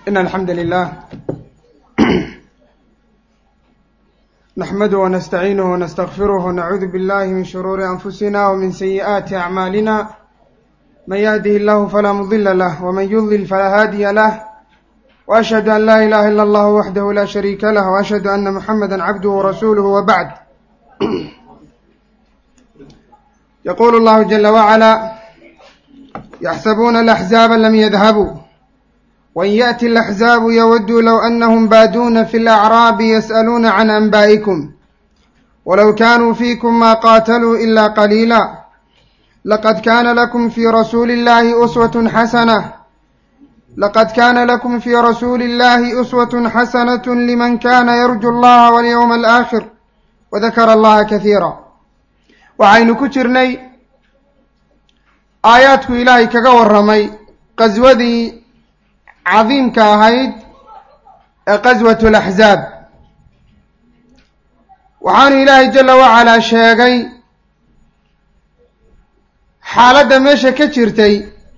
إن الحمد لله نحمده ونستعينه ونستغفره ونعوذ بالله من شرور أنفسنا ومن سيئات أعمالنا من يهده الله فلا مضل له ومن يضلل فلا هادي له وأشهد أن لا إله إلا الله وحده لا شريك له وأشهد أن محمدا عبده ورسوله وبعد يقول الله جل وعلا يحسبون الأحزاب لم يذهبوا وإن يأتي الأحزاب يودوا لو أنهم بادون في الأعراب يسألون عن أنبائكم ولو كانوا فيكم ما قاتلوا إلا قليلا لقد كان لكم في رسول الله أسوة حسنة لقد كان لكم في رسول الله أسوة حسنة لمن كان يرجو الله واليوم الآخر وذكر الله كثيرا waxaynu ku jirnay aayaadku ilaahay kaga warramay qaswadii cadiimka ahayd ee qaswatu laxzaab waxaanu ilaahay jalla wacalaa sheegay xaaladda meesha ka jirtay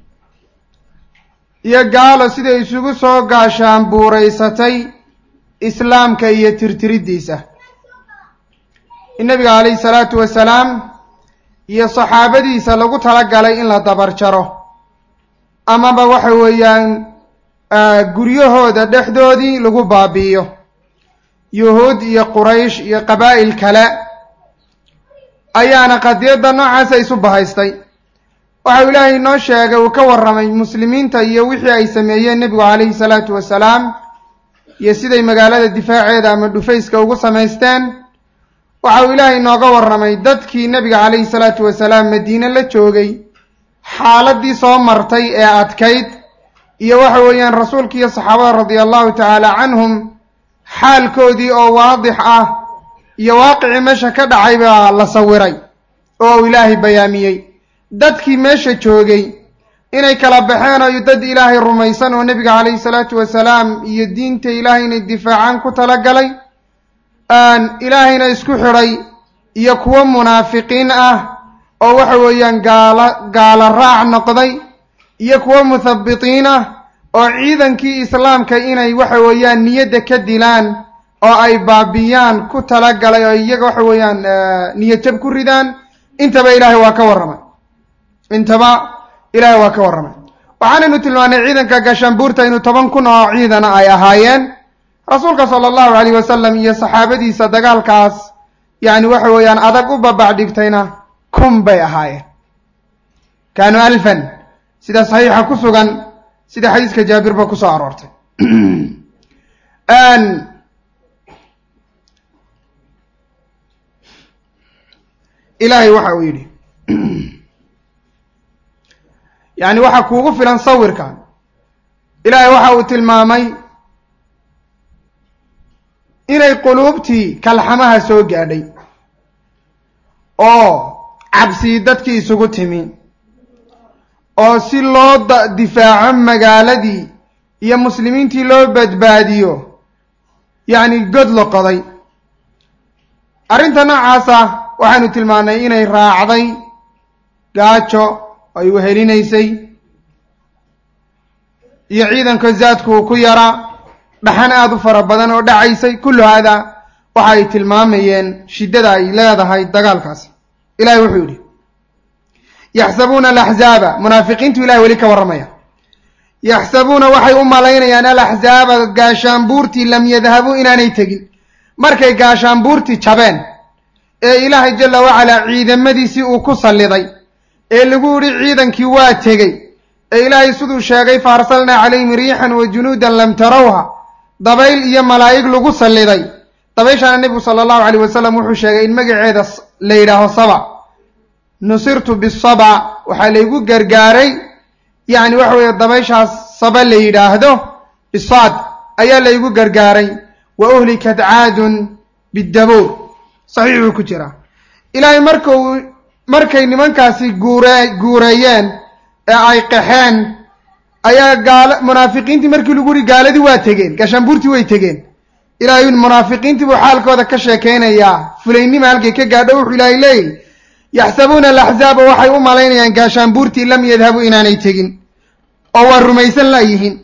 iyo gaalo siday isugu soo gaashaan buuraysatay islaamka iyo tirtiriddiisa in nabiga calayhi salaatu wasalaam iyo saxaabadiisa lagu talagalay in la dabar jaro amaba waxa weeyaan guryahooda dhexdoodii lagu baabi'iyo yuhuud iyo quraysh iyo qabaa'il kale ayaana qadiyadda noocaasa isu bahaystay waxau ilaahay noo sheegay uu ka warramay muslimiinta iyo wixii ay sameeyeen nebigu calayhi salaatu wasalaam iyo siday magaalada difaaceeda ama dhufayska ugu samaysteen waxa uu ilaahay nooga warramay dadkii nebiga calayhi salaatu wasalaam madiine la joogay xaaladdii soo martay ee adkayd iyo waxa weeyaan rasuulka iyo saxaabada radia allahu tacaala canhum xaalkoodii oo waadix ah iyo waaqicii meesha ka dhacay baa la sawiray oo uu ilaahay bayaamiyey dadkii meesha joogay inay kala baxeen oo dad ilaahay rumaysan oo nebiga calayhi salaatu wasalaam iyo diinta ilaahay inay difaacaan ku talagalay ilaahayna isku xidhay iyo kuwo munaafiqiin ah oo waxa weeyaan gaala gaala raac noqday iyo kuwo muthabitiin ah oo ciidankii islaamka inay waxa weeyaan niyadda ka dilaan oo ay baabiyaan ku talagalay oo iyaga waxa weeyaan niyadjab ku ridaan intaba ilaahay waa ka warramay intaba ilaahay waa ka warramay waxaanaynu tilmaanay ciidanka gaashaanbuurta inuu toban kun oo ciidana ay ahaayeen rasuulka sala allahu calayh wasalam iyo saxaabadiisa dagaalkaas yacni waxa weeyaan adag u babac dhigtayna kun bay ahaayeen kaanuu alfan sida saxiixa ku sugan sida xadiiska jaabirba ku soo aroortay ilaahay waxa uu yidhi yacni waxaa kuugu filan sawirkan ilaahay waxa uu tilmaamay inay quluubtii kalxamaha soo gaadhay oo cabsii dadkii isugu timi oo si loo difaaco magaaladii iyo muslimiintii loo badbaadiyo yacni god la qoday arrinta noocaasa waxaynu tilmaannay inay raacday gaajo ay wehelinaysay iyo ciidanka zaadku uu ku yaraa dhaxan aada u fara badan oo dhacaysay kullu haadaa waxa ay tilmaamayeen shiddada ay leedahay dagaalkaasi ilahay wuxuu yidhi yaxsabuuna alaxzaaba munaafiqiintu ilahay weli ka warramaya yaxsabuuna waxay u malaynayaan alaxzaaba gaashaanbuurtii lam yadhabuu inaanay tegin markay gaashaanbuurtii jabeen ee ilaahay jalla wacalaa ciidamadiisii uu ku salliday ee lagu yidhi ciidankii waa tegey ee ilaahay siduu sheegay fa arsalnaa calayhim riixan wa junuudan lam tarawha dabayl iyo malaa'ig lagu salliday dabayshaana nebigu sala allahu calayh wasalam wuxuu sheegay in magaceeda la yidhaaho saba nusirtu bisaba waxaa laygu gargaaray yacni waxa weeye dabayshaas saba la yidhaahdo bisaad ayaa laygu gargaaray wa uhlikat caadun bidabuur saxiix buu ku jiraa ilaahay markuu markay nimankaasi guure guureeyeen ee ay qaxeen ayaa gaala munaafiqiintii markii lagu yihi gaaladii waa tegeen gaashaanbuurtii way tegeen ilaahay munaafiqiintii buu xaalkooda ka sheekaynayaa fulaynima halkay ka gaadho wuxuu ilaahay leeyahy yaxsabuuna alaxzaaba waxay u malaynayaan gaashaanbuurtii lam yadhabuu inaanay tegin oo waa rumaysan laayihiin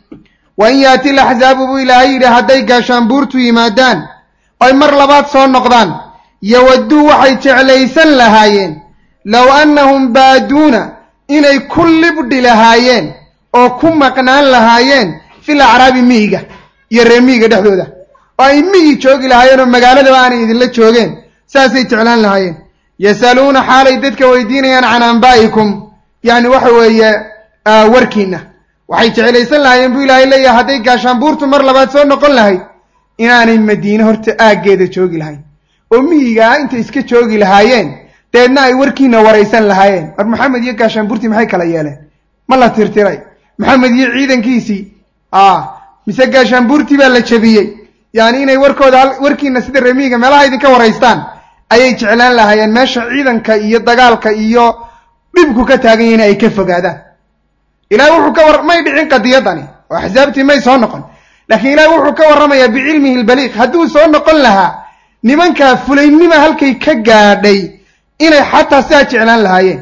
wa in yaati laxzaabu buu ilaahay yidhi hadday gaashaanbuurtu yimaadaan oy mar labaad soo noqdaan yowadduu waxay jeclaysan lahaayeen low annahum baaduuna inay ku libdhi lahaayeen oo ku maqnaan lahaayeen fil acraabi miyiga iyo reer miyiga dhexdooda oo ay miyi joogi lahaayeen oo magaaladaba aanay idinla joogeen saasay jeclaan lahaayeen yasaluuna xaalay dadka weydiinayaan can ambaa'ikum yacni waxa weeye warkiinna waxay jeclaysan lahaayeen buu ilaahay leeyahay hadday gaashaanbuurtu mar labaad soo noqon lahayd inaanay madiine horta aaggeeda joogi lahayn oo miyigaa intay iska joogi lahaayeen deedna ay warkiina waraysan lahaayeen war maxamed iyo gaashaanbuurtii maxay kala yeeleen ma la tirtiray maxamed iyo ciidankiisii a mise gaashaanbuurtii baa la jebiyey yani inay warkooda warkiina sida remiyiga meelaha idinka waraystaan ayay jeclaan lahaayeen meesha ciidanka iyo dagaalka iyo dhibku ka taagan yahin ay ka fogaadaan ilahay wuxuu ka war may dhicin qadiyadani oo axsaabtii may soo noqon laakiin ilahay wuxuu ka warramayaa bicilmihi lbaliiq hadduu soo noqon lahaa nimankaa fulaynima halkay ka gaadhay inay xataa sidaa jeclaan lahaayeen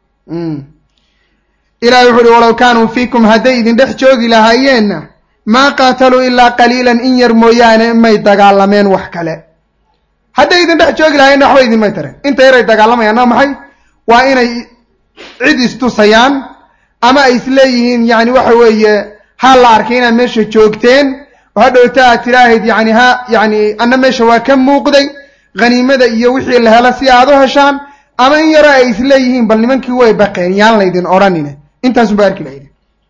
ilahay wuxu uhi walow kaanuu fiikum hadday idin dhex joogi lahaayeenna maa qaataluu ilaa qaliilan in yar mooyaane may dagaalameen wax kale hadday idin dhex joogi lahaayeenna waxba idinmay tareen inta yaray dagaalamayaan waa maxay waa inay cid istusayaan ama ay isleeyihiin yani waxa weeye ha la arkay inaad meesha joogteen oo hadhowta aad tidhaahayd yani ha yani anna meesha waa ka muuqday haniimada iyo wixii la helo si aad u heshaan ama in yaroo ay isleeyihiin bal nimankii way baqeen yaan laydin odhanine intaasun ba arki lahayde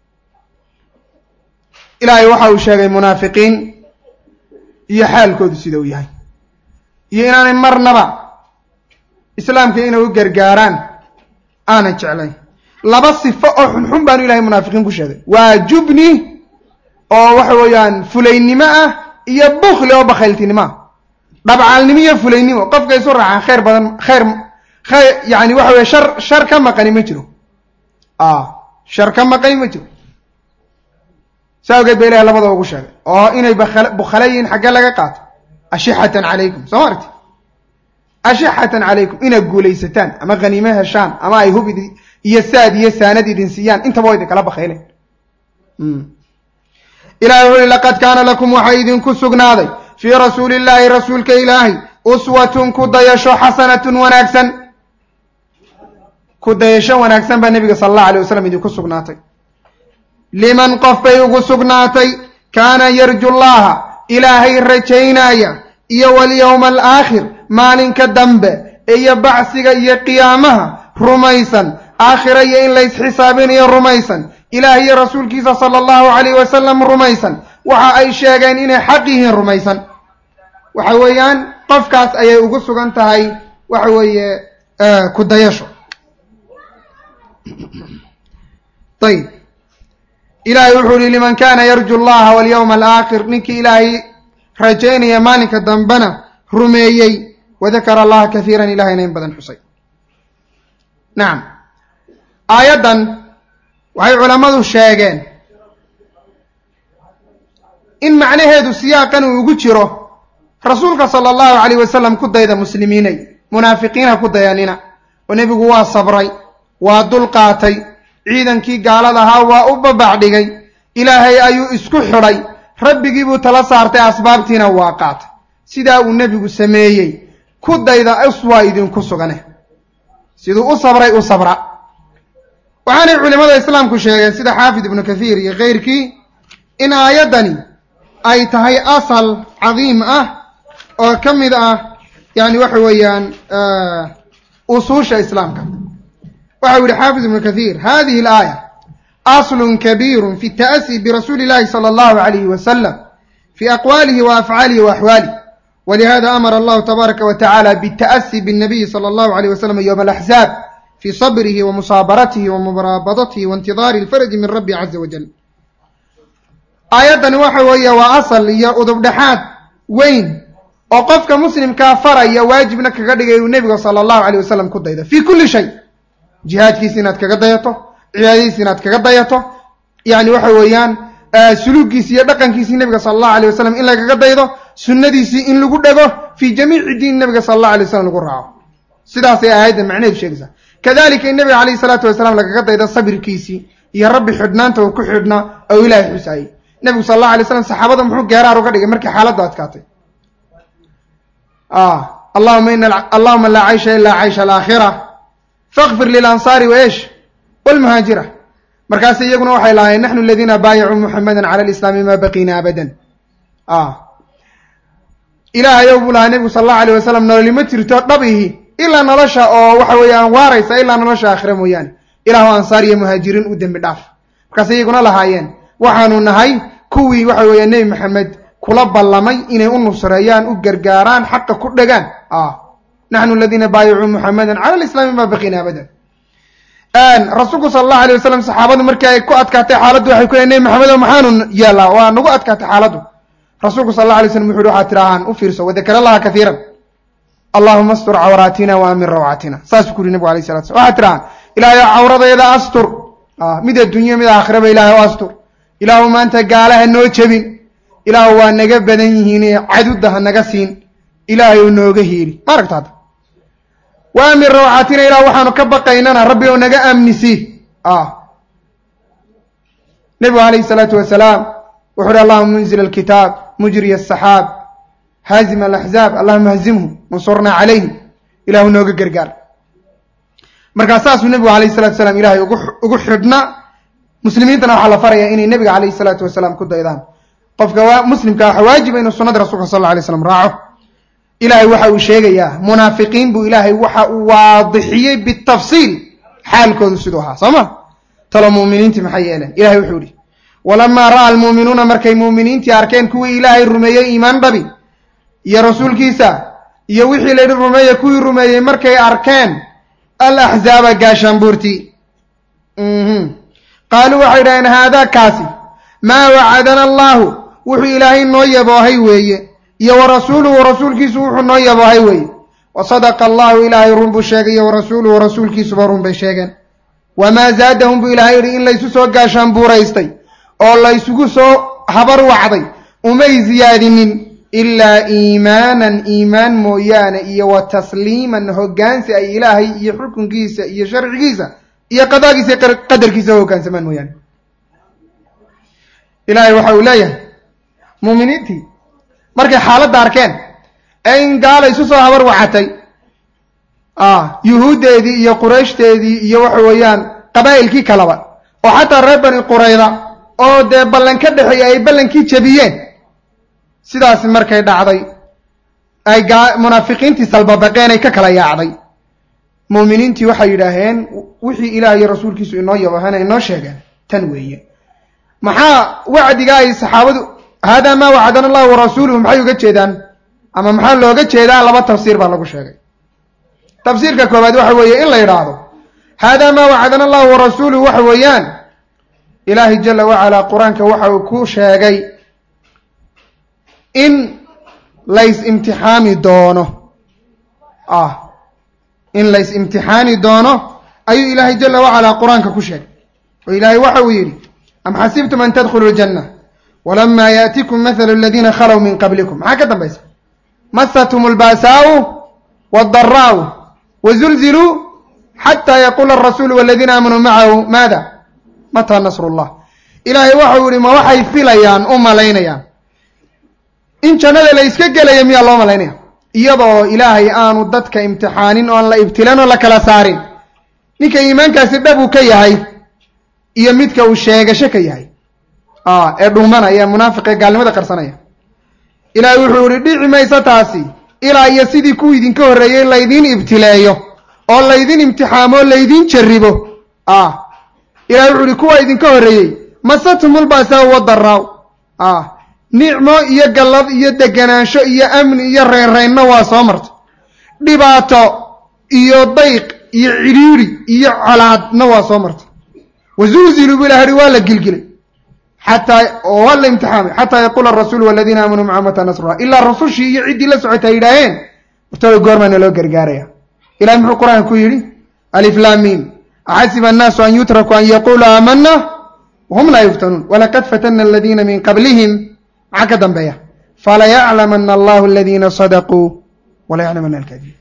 ilaahay waxa uu sheegay munaafiqiin iyo xaalkoodu sida uu yahay iyo inaanay marnaba islaamka inay u gargaaraan aanay jeclayn laba sifo oo xunxun baanu ilahay munaafiqiin ku sheegay waa jubni oo waxa weeyaan fulaynimo ah iyo bukli oo bakhayltinimo ah dhabcaalnimo iyo fulaynimo qofka isu raacaan khayr badan khayr khayr yani waxa weye shar shar ka maqani ma jiro shar ka maqani ma jiro saa ogeed ba ilahay labada ugu sheegay oo inay bukhale yihiin xaggee laga qaato ashixatan calaykum soo ma arti ashixatan calaykum inaad guulaysataan ama haniimo heshaan ama ay hub iyo saad iyo saanad idin siiyaan intaba wa idin kala bakayleen ilahay wuxu uhi laqad kaana lakum waxaa idinku sugnaaday fii rasuuli illaahi rasuulka ilaahay uswatun ku dayasho xasanatun wanaagsan ku dayasho wanaagsan baa nebiga sala allahu alay wasalam idinku sugnaatay liman qof bay ugu sugnaatay kaana yarju llaha ilaahay rajaynaya iyo walyowma alaakhir maalinka dambe iyo bacsiga iyo qiyaamaha rumaysan aakhira iyo in laysxisaabinayo rumaysan ilaah iyo rasuulkiisa sala allahu calayh wasalam rumaysan waxa ay sheegeen inay xaq yihiin rumaysan waxa weeyaan qofkaas ayay ugu sugan tahay waxa weeye ku dayasho ayib ilaahay wuxuu yihi liman kana yarju llaha walyowma alaakhir ninkii ilaahay rajaynaya maalinka dambena rumeeyey wadakara allaha kahiiran ilahayna in badan xusay nacam aayaddan waxay culammadu sheegeen in macnaheedu siyaaqan uu ugu jiro rasuulka sala allahu calayh wasalam ku dayda muslimiinay munaafiqiinha ku dayanina oo nebigu waa sabray waa dulqaatay ciidankii gaalada ahaa waa u babac dhigay ilaahay ayuu isku xidhay rabbigii buu tala saartay asbaabtiina waa qaatay sidaa uu nebigu sameeyey ku dayda uswaa idinku sugane siduu u sabray u sabra waxaanay culimmada islaamku sheegeen sida xaafid ibnu kathiir iyo keyrkii in aayaddani ay tahay asal cadiim ah oo ka mid ah yani waxa weeyaan usuusha islaamka waxa u yihi xaafid ibnu kathiir hadihi alaaya aslun kabiiru fi اta'asi birasuuli اllahi salى allahu alayhi wasalam fi aqwaalihi wa afcaalihi wa axwaalih walihada amara allahu tabaaraka wa tacala bاta'asi bالnabiyi salى allahu alayh wasalam yowma alaxzaab fi sabrihi wa musaabaratihi wa muraabadatihi wa intidaari اlfaraji min rabbi caza wajal aayaddani waxa weeye waa asal iyo udubdhexaad weyn oo qofka muslimkaa faraya waajibna kaga dhigay uu nebiga sala allahu alay wasalam ku daydo fii kulli shay jihaadkiisi inaad kaga dayato cibaadadiisi inaad kaga dayato yani waxa weeyaan suluuggiisi iyo dhaqankiisii nebiga sala allahu alay wasalam in lagaga daydo sunnadiisii in lagu dhego fii jamiici diin nebiga sala allahu alay wasalam lagu raaco sidaasay aayaddan macnaheedu sheegaysaa kadalika in nebiga calayhi salaatu wasalaam lagaga daydo sabirkiisii iyo rabbi xidhnaanta uu ku xidhnaa oo ilaahay xusaayey nebigu sal allahu alay slam saxaabada muxuu geeraar uga dhigay markii xaaladdu adkaatay allahuma ina allahuma laa caysha ilaa caysha alaakhira fakfir lilansaari waesh walmuhaajira markaas iyaguna waxay lahaayeen naxnu aladiina baayacuu muxamada cala alislaami ma baqiina abadan ilaahayow buu lahaa nebigu sal allahu alayh wasalam nololi ma jirto dhabihi ilaa nolosha oo waxa weeyaan waaraysa ilaa nolosha aakhira mooyaane ilaahu ansaar iyo muhaajiriin u dembi dhaaf markaas iyaguna lahaayeen waxaanu nahay kuwii waxa weeya nebi maxamed kula ballamay inay u nusreeyaan u gargaaraan xaqa ku dhegaan naxnu aladiina baayacuu muxamadan cala alislaami ma baqiina abadan rasuulku sala allahu alayh wasalam saxaabadu markii ay ku adkaatay xaaladdu waxay ku leeyn nebi maxamedo maxaanu yeelaa waa nagu adkaatay xaaladdu rasuulku sal alla alay slam wuxu uhi waxaad tidhaahaan u fiirso wadakar allaha kaiiran allahuma astur cawraatina wa amin rawcatina saasuu ku yuri nebigu alayh salatu slam waxaad tidhahaan ilaahay cawradayda astur mid adduunyo mid aakhiraba ilahay o astur ilaahu maanta gaalaha noo jebin ilaahu waa naga badan yihiin cadudda ha naga siin ilaahay u nooga hiili ma aragta hadda wa amin rawcatina ilah waxaanu ka baqaynana rabbi ou naga amnisi nebigu alayhi salaatu wasalaam wuxu uhi allahuma munzil alkitaab mujriy asaxaab haazim alaxzaab allahuma hazimhu wansurnaa calayhim ilahu nooga gargaar markaa saasuu nebigu alayh salatu salaam ilahay ugu xidhna muslimiintana waxaa la farayaa inay nebiga alayh salaatu wasalaam ku daydaan qofka muslimka waxa waajiba inuu sunada rasulka sal alla alay slam raaco ilahay waxa uu sheegayaa munaafiqiin buu ilaahay waxa uu waadixiyey bitafsiil xaalkoodu siduu ahaa soo ma talo muuminiintii maxay yeeleen ilahay wuxuu ihi walamaa ra'a almuuminuuna markay muuminiintii arkeen kuwii ilaahay rumeeyey iimaan dhabi iyo rasuulkiisa iyo wixii layidhi rumeeye kuwii rumeeyey markay arkeen alaxzaaba gaashaanbuurtii qaaluu waxay idhaheen haadaa kaasi maa wacadana allaahu wuxuu ilaahay noo yaboohay weeye iyo wa rasuuluhu rasuulkiisu wuxuu noo yaboohay weeye wa sadaqa allahu ilaahay run buu sheegay iyo wa rasuuluhu rasuulkiisuba run bay sheegeen wamaa zaadahum buu ilaahay yidhi in laysu soo gaashaanbuuraystay oo laysugu soo habar wacday umay ziyaadinin ilaa iimaanan iimaan mooyaane iyo wa tasliiman hoggaansi ay ilaahay iyo xukunkiisa iyo sharcigiisa iyo qadaagiisa iyo qadarkiisa u hoggaansamaan mooyaane ilaahay waxa uu leeyahay muuminiintii markay xaaladda arkeen ee in gaala isu soo habar wacatay yuhuuddeedii iyo qurayshdeedii iyo waxa weeyaan qabaa'ilkii kaleba oo xataa reer bani qurayda oo dee ballan ka dhexeeya ay ballankii jebiyeen sidaasi markay dhacday ay munaafiqiintii salbabaqeen ay ka kala yaacday muuminiintii waxay yidhaaheen wixii ilaah iyo rasuulkiisu inoo yabahana inoo sheegeen tan weeye maxaa wacdiga ay saxaabadu haadaa maa wacadana allahu warasuuluhu maxay uga jeedaan ama maxaa looga jeedaa laba tafsiir baa lagu sheegay tafsiirka koowaad waxa weeye in la yidhaahdo haadaa maa wacadana allahu warasuuluhu waxa weeyaan ilaahay jala wacalaa qur-aanka waxa uu ku sheegay in lays imtixaami doono ah in lays imtixaani doono ayuu ilaahay jala wacalaa qur-aanka ku sheegay oo ilaahay waxa uu yidhi am xasibtum an tadkhuluu ljanna walamaa yaatikum mathalu aladiina khalow min qablikum maxaa ka dambaysa masathum albaasaau waaldaraau wazulziluu xataa yaquula arasuulu waladiina aamanuu macahu maada mataa nasru llah ilaahay waxau yihi ma waxay filayaan u malaynayaan in jannada la iska gelaya miyaa loo malaynaya iyadoo ilaahay aanu dadka imtixaanin oon la ibtilan oo la kala saarin ninka iimaankaasi dhab uu ka yahay iyo midka uu sheegasho ka yahay ee dhuumanaya munaafiqee gaalnimada qarsanaya ilaahay wuxuu yihi dhici mayso taasi ilaa iyo sidii kuwii idinka horreeyey laydiin ibtileeyo oo laydin imtixaamo o laydiin jarribo ilahay wuxuu yihi kuwa idinka horreeyey masatumulbaasaa wadaraaw nicmo iyo gallad iyo deganaansho iyo amni iyo reynreynno waa soo marta dhibaato iyo dayq iyo cidhiiri iyo colaadna waa soo marta wazulziluu bu ilahay waa la gilgilay xataa oo waa la imtixaamay xataa yaquula arasuulu waladiina aamanuu maca mata nasrullah ilaa rasushii iyo ciddii la socota ay yidhaaheen wartooda goormaana loo gargaaraya ilahay muxuu qur-aanka ku yidhi aliflaamiin axasiba annaasu an yutrakuu an yaquuluu aamana wahum laa yuftanuun walaqad fatana aladiina min qablihim maxaa ka dambeeya falayaclamana allahu aladiina sadaquu walayaclamana alkadibiin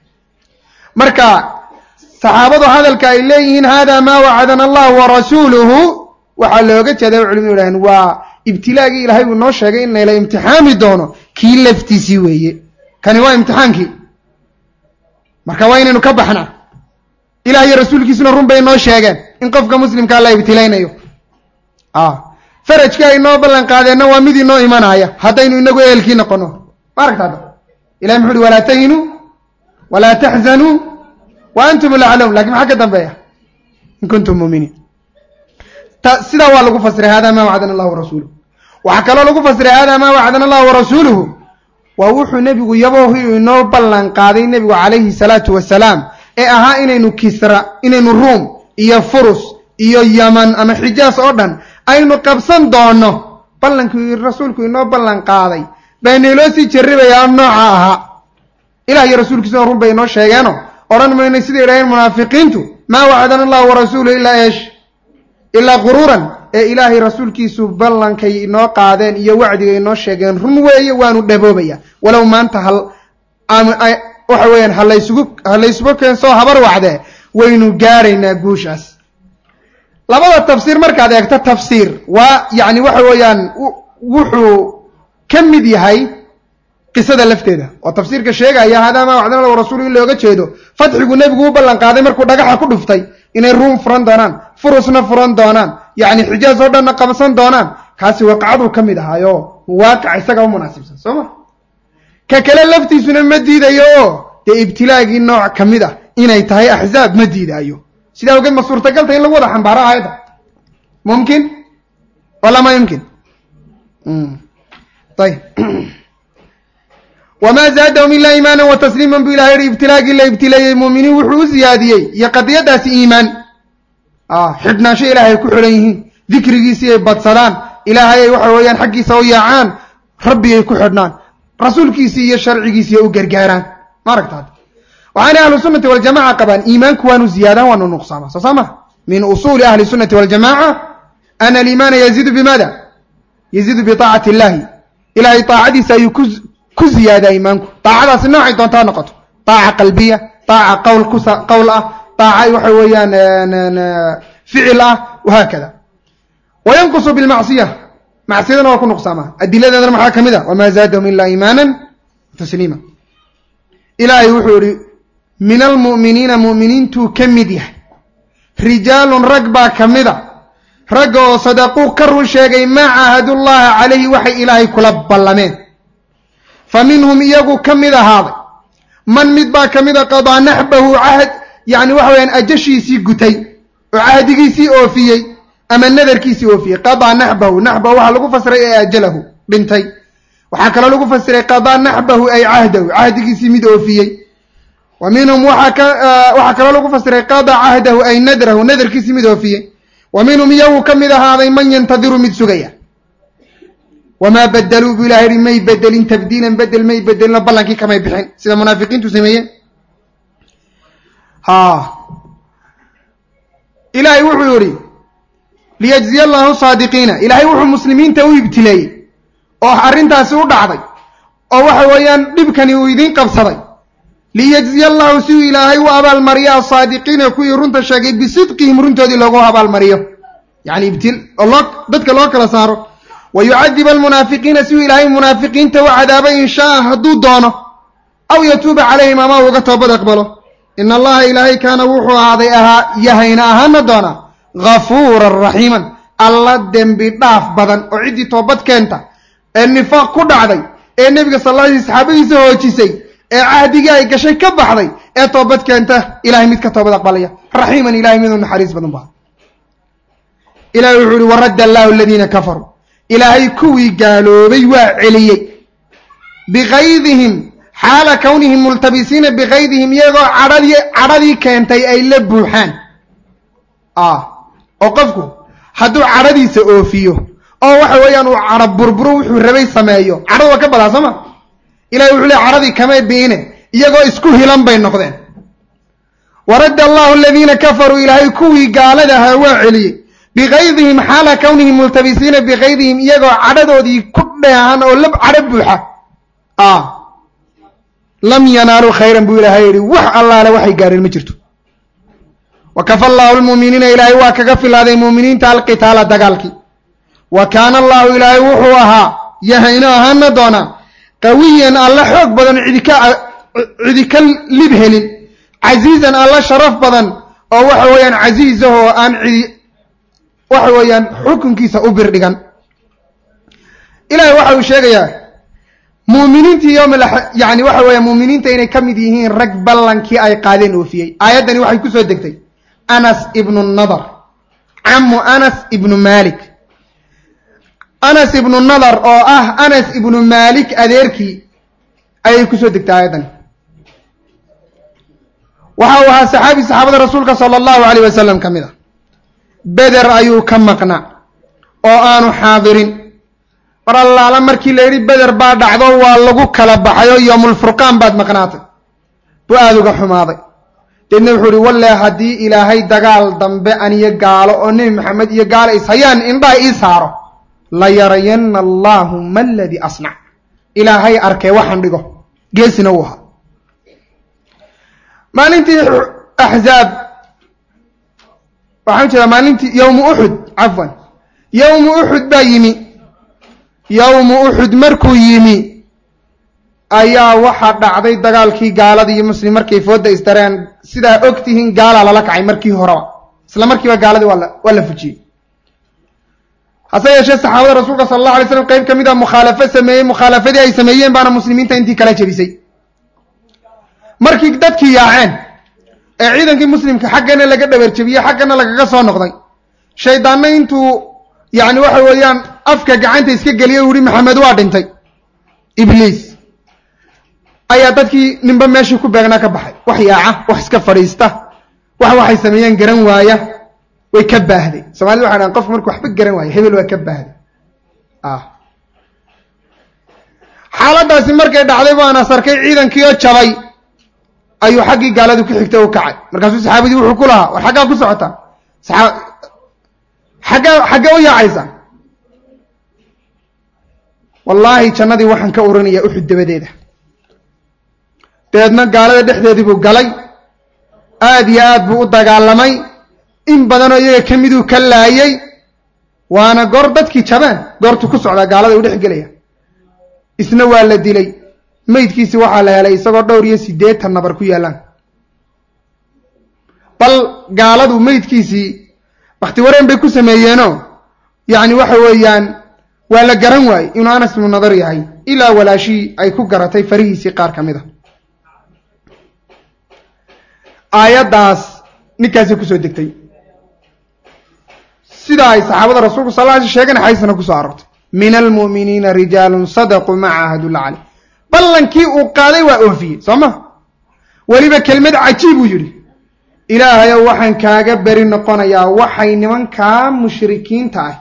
marka saxaabadu hadalka ay leeyihiin hada maa wacadana allahu warasuuluhu waxaa looga jeeda culimadu yidhahdeen waa ibtilaagii ilaahay uu noo sheegay in layla imtixaami doono kii laftiisii weeye kani waa imtixaankii marka waa inaynu ka baxnaa ilah iyo rasuulkiisuna run bay noo sheegeen in qofka muslimkaa la ibtilaynayo farajkii ay noo ballan qaadeenna waa mid inoo imanaya haddaynu inagu ehelkii noqono ma aragta hadda ilahi muxu uhi walaa tahinuu walaa taxzanuu wa antum laclown lakin maxaa ka dambeeya in kuntum muuminiin sidaa waa lagu fasiray hada ma wacdana allah warasuuluh waxaa kaloo lagu fasiray hada ma wacdana allah warasuuluhu waa wuxuu nebigu yaboohi inoo ballan qaaday nebigu calayhi salaatu wasalaam ee ahaa inaynu kisra inaynu ruum iyo furus iyo yaman ama xijaas oo dhan aynu qabsan doono ballankii rasuulku inoo ballan qaaday baynayloo sii jarribayaa nooca ahaa ilah iyo rasuulkiisuna run bay inoo sheegeeno odhan maynay siday idhaheen munaafiqiintu maa wacdana allahu warasuuluhu ilaa eesh ilaa quruuran ee ilaahay rasuulkiisu ballankay inoo qaadeen iyo wacdigay inoo sheegeen run weeye waanu dhaboobaya walow maanta hal waxa weeyaan halaysugu halaysugu keensoo habar wacdee waynu gaaraynaa guushaas labada tafsiir markaad eegto tafsiir waa yacni waxa weeyaan wuxuu ka mid yahay qisada lafteeda oo tafsiirka sheegaya hadaa maa wacdana lahu rasuulu in looga jeedo fadxigu nebigu u ballan qaaday markuu dhagaxa ku dhuftay inay ruum furan doonaan furusna furan doonaan yacni xijaas oo dhanna qabsan doonaan kaasi waqacaduu ka mid ahaayo waaqic isaga u munaasibsan soo ma ka kale laftiisuna ma diidayo oo dee ibtilaagii nooc ka mid ah inay tahay axzaab ma diidaayo sidaa awgeed ma suurtagalta in lagu wada xambaaro aayadda mumkin wala ma yumkin ayb wamaa zaadahum ilaa iimaanan wa tasliiman buu ilahay yihi ibtilaagii la ibtileeyey muuminiin wuxuu u siyaadiyey iyo qadiyadaasi iimaan xidhnaansho ilaahay ay ku xidhan yihiin dikrigiisii ay badsadaan ilaahay ay waxa weeyaan xaggiisa u yaacaan rabbi ay ku xidhnaan rasuulkiisii iyo sharcigiisii ay u gargaaraan ma aragtaad waxaana ahlu sunnati waljamaca qabaan iimaanku waanu ziyaadaan waanu nuqsaamaa soo saa maha min usuuli ahli sunnati waljamaca ana aliimaana yaziidu bimaada yaziidu biaacati illahi ilahay aacadiisa ayuu ku ku ziyaadaa iimaanku daacadaasi noocay doontaa noqoto daaca qalbiya daaca qawl kus qawl ah daaca waxa weeyaan ficil ah wahaakada wayanqusu bilmacsiya macsiyadana waa ku nuqsaamaa adiladeedana maxaa ka mid a wamaa zaadahum ilaa iimaanan tasliima ilaahay wuxuu ihi min almu'miniina mu'miniintuu ka mid yahay rijaalun rag baa ka mid a ragga oo sadaquu ka run sheegay maa caahadullaha calayhi waxay ilaahay kula ballameen fa minhum iyagu ka mid ahaaday man mid baa ka mid a qadaa naxbahu cahd yacni waxa weyaan ajashiisii gutay oo cahdigiisii oofiyey ama nadarkiisii oofiyey qadaa naxbahu naxbahu waxaa lagu fasiray ee ajalahu dhintay waxaa kaloo lagu fasiray qadaa naxbahu ay cahdahu cahdigiisii mid oofiyey wa minhum waxaa kaloo lagu fasiray qadaa cahdahu ay nadrahu nadarkiisii mid oofiyey wa minhum iyagu ka mid ahaaday man yantadiru mid sugaya wamaa badeluu buu ilahay yihi may bedelin tabdiilan bedel may bedelino ballankii kamay bixin sida munaafiqiintu sameeyeen ha ilaahay wuxuu yihi liyajziya allahu saadiqiina ilaahay wuxuu muslimiinta u ibtileeyey oo arrintaasi u dhacday oo waxa weeyaan dhibkani uu idiin qabsaday liyajziya allahu si uu ilaahay u abaalmariyo asaadiqiina kuwii runta sheegay bisidqihim runtoodii loogu abaalmariyo yani ibtil oo loo dadka loo kala saaro wa yucadib almunaafiqiina si uu ilaahay munaafiqiinta u cadaabo in shaaa hadduu doono aw yatuuba calayhim ama uga toobad aqbalo ina allaha ilaahay kaana wuxuu ahaaday ahaa yahayna ahaana doona ghafuuran raxiiman alla dembi dhaaf badan oo ciddii toobad keenta ee nifaaq ku dhacday ee nebiga sal alla alay saxaabadiisa hoojisay ee cahdigii ay gashay ka baxday ee toobad keenta ilahay mid ka toobad aqbalaya raxiiman ilahay miduu naxariis badan baa ilahay wuxuu ihi waradda allahu aladiina kafaruu ilaahay kuwii gaaloobay waa celiyey bikaydihim xaala kownihim multabisiina bikaydihim iyagoo cadhadii cadhadii keentay ay la buuxaan oo qofku hadduu cadhadiisa oofiyo oo waxa weeyaan uu cadho burburo wuxuu rabay sameeyo cadhada waa ka badaa soo ma ilahay wuxuu le cadhadii kamay biine iyagoo isku hilan bay noqdeen waradda allahu aladiina kafaruu ilaahay kuwii gaalada ahaa waa celiyey bikaydihim xaala kownihim multabisiina bikaydihim iyagoo cadhadoodii ku dheehan oo lab cadho buuxa lam yanaaluu khayran buu ilaahay yihi wax allaale waxay gaareen ma jirto wa kafa allahu lmuuminiina ilaahay waa kaga filaaday muuminiinta alqitaala dagaalkii wa kaana allahu ilaahay wuxuu ahaa yahayno ahaana doonaa qawiyan alla xoog badan cidika cidi ka lib helin casiizan alla sharaf badan oo waxa weeyaan casiizahoo aan cidi waxa weeyaan xukunkiisa u birdhigan ilahay waxa uu sheegayaa muuminiintii yowm yani waxa weeya muuminiinta inay ka mid yihiin rag ballankii ay qaadeen oofiyey aayaddani waxay ku soo degtay anas ibnu nadar camu anas ibnu malik anas ibnu nadar oo ah anas ibnu malik adeerkii ayay kusoo degtay aayaddani waxa uu ahaa saxaabi saxaabada rasuulka sala allahu alayh wasalam ka mid a beder ayuu ka maqnaa oo aanu xaadirin mar allaala markii la yidhi beder baa dhacdo waa lagu kala baxayo yoomulfurqaan baad maqnaatay buu aada uga xumaaday deedna wuxuu uhi walle haddii ilaahay dagaal dambe aniyo gaalo oo nebi maxamed iyo gaalo ishayaan indhaha ii saaro la yarayanna allaahu ma aladii asnac ilaahay arkee waxaan dhigo geesina uu ahaa maalintii axzaab waxaan jeedaa maalintii yowmu uxud cafwan yowmu uxud baa yimi yowmu uxud markuu yimi ayaa waxaa dhacday dagaalkii gaalada iyo muslim markay fooda isdareen sidaa og tihiin gaalaa lala kacay markii horeba isla markiiba gaaladii waa la waa la fujiyey hase yeeshee saxaabada rasuulka sala allahu alay slam qeyb ka mid a mukhaalafo sameeyey mukhaalafadii ay sameeyeen baana muslimiinta intii kala jebisay markii dadkii yaaceen ee ciidankii muslimka xaggana laga dhabarjebiyey xaggana lagaga soo noqday shaydaanna intuu yacni waxa weeyaan afka gacanta iska geliyay u yihi maxamed waa dhintay ibliis ayaa dadkii ninba meeshii ku beegnaa ka baxay wax yaaca wax iska fadhiista wax waxay sameeyeen garan waaya way ka baahday somalida waxay dhahan qofku markuu waxba garan waayo hebel waa ka baahday xaaladaasi markay dhacday baan asarkay ciidankii oo jabay ayuu xaggii gaaladu ku xigtay u kacay markaasuu saxaabadii wuxuu ku lahaa war xaggaa ku socotaa saaa xaggaa xaggee u yaacaysa wallaahi jannadii waxaan ka urinayaa uxud dabadeeda dabeedna gaalada dhexdeedii buu galay aada iyo aad buu u dagaalamay in badanoo iyaga ka miduu ka laayay waana goor dadkii jabeen goortuu ku socdaa gaalada u dhex gelaya isna waa la dilay meydkiisi waxaa la helay isagoo dhowr iyo siddeetan nabar ku yaallaan bal gaaladu meydkiisii wakti wareen bay ku sameeyeenoo yacni waxa weeyaan waa la garan waayey inuu anas ibnu nadar yahay ilaa walaashii ay ku garatay farihiisii qaar ka mid a aayaddaas ninkaasay kusoo degtay sida ay saxaabada rasuulku sal lla alay sheegen xaysana kusoo aroortay min almu'miniina rijaalun sadaquu ma caahadullah caleyh ballankii uu qaaday waa oofiyey soo ma weliba kelmad cajiib uu yidhi ilaahayow waxaan kaaga beri noqonayaa waxay nimankaa mushrikiinta ah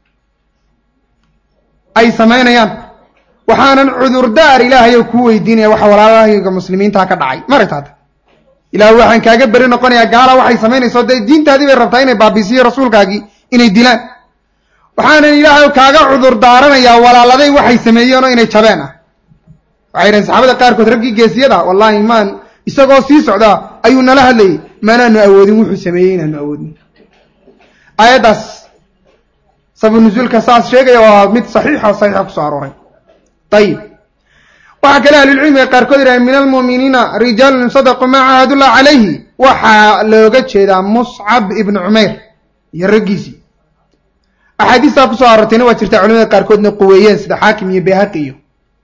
ay samaynayaan waxaanan cudurdaar ilaahayow kuu weydiinaya waxa walaalahayga muslimiintaa ka dhacay maragta hadda ilaah waxaan kaaga beri noqonayaa gaala waxay samaynayso dee diintaadii bay rabtaa inay baabisiyo rasuulkaagii inay dilaan waxaanan ilaahayow kaaga cudur daaranayaa walaaladay waxay sameeyeen oo inay jabeen ah waxay dhahen saxaabada qaarkood raggii geesiyada wallaahi maan isagoo sii socdaa ayuu nala hadlayay maanaanu awoodin wuxuu sameeyey inaanu awoodin aayaddaas sabu nusuulka saas sheegaya waa mid saxiixa o saxiixa kusoo arooray ayib waxaa kale ahlulcilmiga qaarkood yidhahen min almu'miniina rijaalun sadaquu maa caahadullah calayhi waxaa looga jeedaa muscab ibnu cumayr iyo raggiisii axaadiistaa kusoo aroortayna waa jirtaa culimada qaarkoodna quweeyeen sida xaakim iyo bayhaqi iyo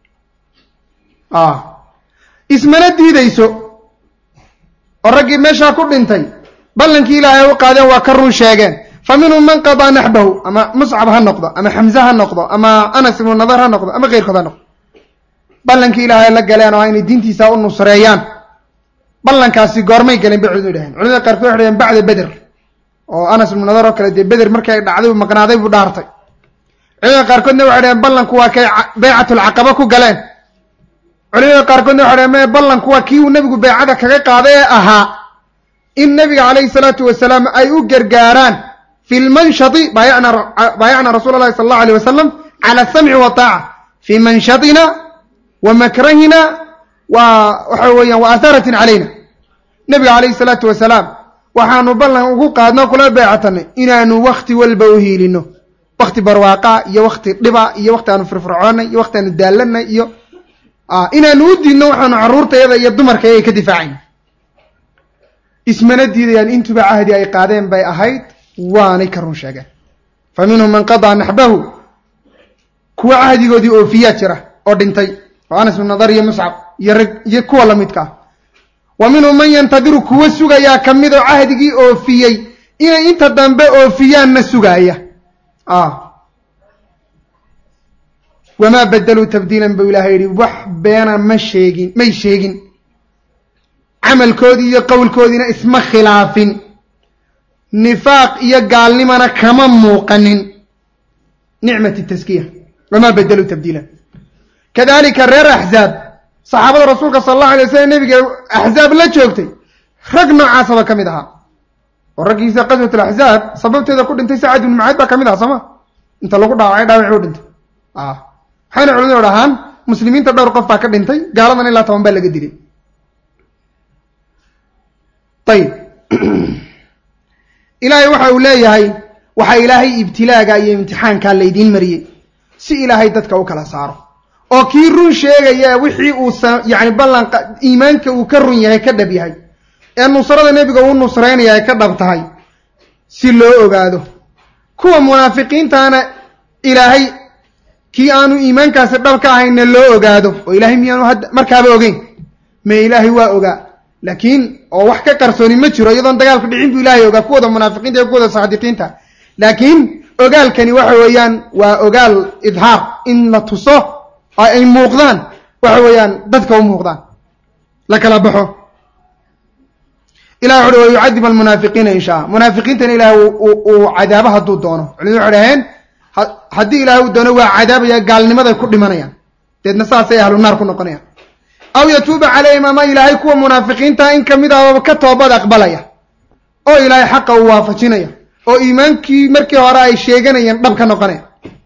ismana diidayso oo raggii meeshaa ku dhintay ballankii ilaahay u qaadeen waa ka run sheegeen fa minhum man qadaa naxbahu ama muscab ha noqdo ama xamse ha noqdo ama anas ibnu nadar ha noqdo ama keyrkood ha noqdo ballankii ilaahay la galeen oo inay diintiisa u nusreeyaan ballankaasi goormay galeen bay culimadu dhaheen culimada qaarkood waxay dhaheen bacda beder oo anas ibnu nadar oo kale dee beder markay dhacday uu maqnaaday buu dhaartay culimada qaarkoodna waxay dhaheen ballanku waa kay baycatulcaqaba ku galeen culimada qaarkoodna waxay dhaheen me ballanku waa kii uu nebigu baycada kaga qaaday ee ahaa in nebiga calayhi salaatu wasalaam ay u gargaaraan fi lmanshati baayacna rasuula allahi sala allahu alayh wasalam cala asamci wataaca fii manshatina wa makrahina wa waxa weeyaan wa atharatin calayna nebiga calayhi salaatu wasalaam waxaanu ballan ugu qaadno kula beecatanay inaanu wakti walba u hiilino wakti barwaaqaa iyo wakti dhiba iyo wakti aanu firfircoonay iyo wakti aanu daallanay iyo inaanu u diidno waxaanu carruurtayada iyo dumarkayga ka difaacayna ismana diidayaan intuba cahdi ay qaadeen bay ahayd waanay ka run sheegeen fa minhum man qadaa naxbahu kuwa cahdigoodii oofiyaa jira oo dhintay oo anas bin nadar iyo muscab iyo rag iyo kuwa lamidka ah wa minhum man yantadiru kuwa sugayaa ka mid oo cahdigii oofiyey inay inta dambe oofiyaanna sugaaya wamaa badaluu tabdiilan buu ilahay yidhi wax beena ma sheegin may sheegin camalkoodii iyo qowlkoodiina isma khilaafin nifaaq iyo gaalnimana kama muuqanin nicmat taskiya wamaa badaluu tabdiilan kadalika reer axzaab saxaabada rasuulka sala allahu alay wasalam nebiga axzaab la joogtay rag noocaasaba ka mid ahaa oo raggiisa qaswat alaxzaab sababteeda ku dhintay sacad ibnu macaad baa ka mid aha sooma inta lagu dhaawacay dhaawaci u dhintay waxayna culimadu dhahaan muslimiinta dhowr qof baa ka dhintay gaaladan ilaa toban baa laga dilay ayib ilaahay waxa uu leeyahay waxaa ilaahay ibtilaaga iyo imtixaankaa laydiin mariyey si ilaahay dadka u kala saaro oo kii run sheegaya wixii uu yani ballan iimaanka uu ka run yahay ka dhab yahay ee nusrada nebiga uu nusraynaya ay ka dhab tahay si loo ogaado kuwa munaafiqiintaana ilaahay kii aanu iimaankaasi dhab ka ahaynna loo ogaado oo ilaahay miyaanu hadda markaaba ogeyn me ilaahay waa ogaa laakiin oo wax ka qarsooni ma jiro iyadoon dagaalku dhicin buu ilaahay ogaa kuwooda munaafiqiinta iyo kuwooda saadiqiinta laakiin ogaalkani waxa weeyaan waa ogaal idhaar in la tuso oo ay muuqdaan waxa weeyaan dadka u muuqdaan la kala baxo ilah wuxu uhi wayucadib almunaafiqiina in shaa munaafiqiintana ilahay uu cadaabo hadduu doono culimadu waxay dhaheen haddii ilahay uu doono waa cadaabaya gaalnimaday ku dhimanayaan deedna saasay ahlu naar ku noqonayaan aw yatuuba calayhim ama ilaahay kuwa munaafiqiinta in kamid ah ka toobad aqbalaya oo ilaahay xaqa uu waafajinaya oo iimaankii markii hore ay sheeganayeen dhab ka noqonaya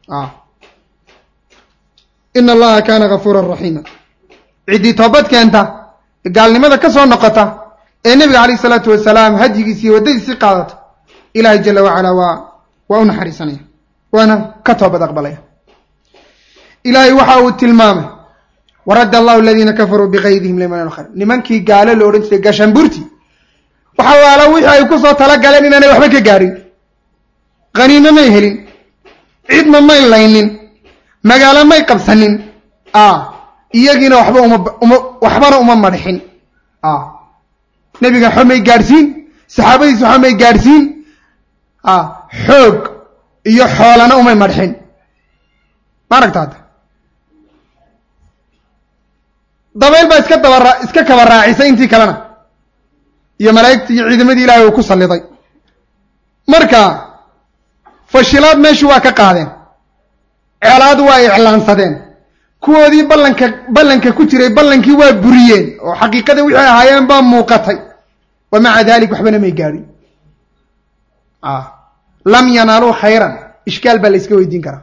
ina allaha kaana gafuuran raxiima ciddii toobad keenta gaalnimada ka soo noqota ee nebiga calayh isalaatu wasalaam hadyigiisi iyo waddadiisii qaadata ilaahay jala wacalaa waa waa u naxariisanaya waana ka toobad aqbalaya ilaahay waxa uu tilmaamay waradda allahu aladiina kafaruu bikaydihim liman khayr nimankii gaalo la odhan jiray gashamburti waxa waala wixii ay kusoo talagaleen inaanay waxba ka gaadhin qaniimo may helin cidna may laynin magaalo may qabsanin iyagiina waxba uma uma waxbana uma madxin nebiga waxba may gaadhsiin saxaabadiisa waxba may gaadhsiin xoog iyo xoolana umay madxin ma aragta hadda dabayl baa iska daba iska kaba raacisay intii kalena iyo malaa'igtii iyo ciidamadii ilaahay uu ku salliday marka fashilaad meeshu waa ka qaadeen ceelaad waa iclaansadeen kuwoodii ballanka ballanka ku jiray ballankii waa buriyeen oo xaqiiqada wixii ahaayeen baa muuqatay wa maca dalik waxbana may gaadhin lam yanaaluu khayran ishkaal baa la yska weydiin karaa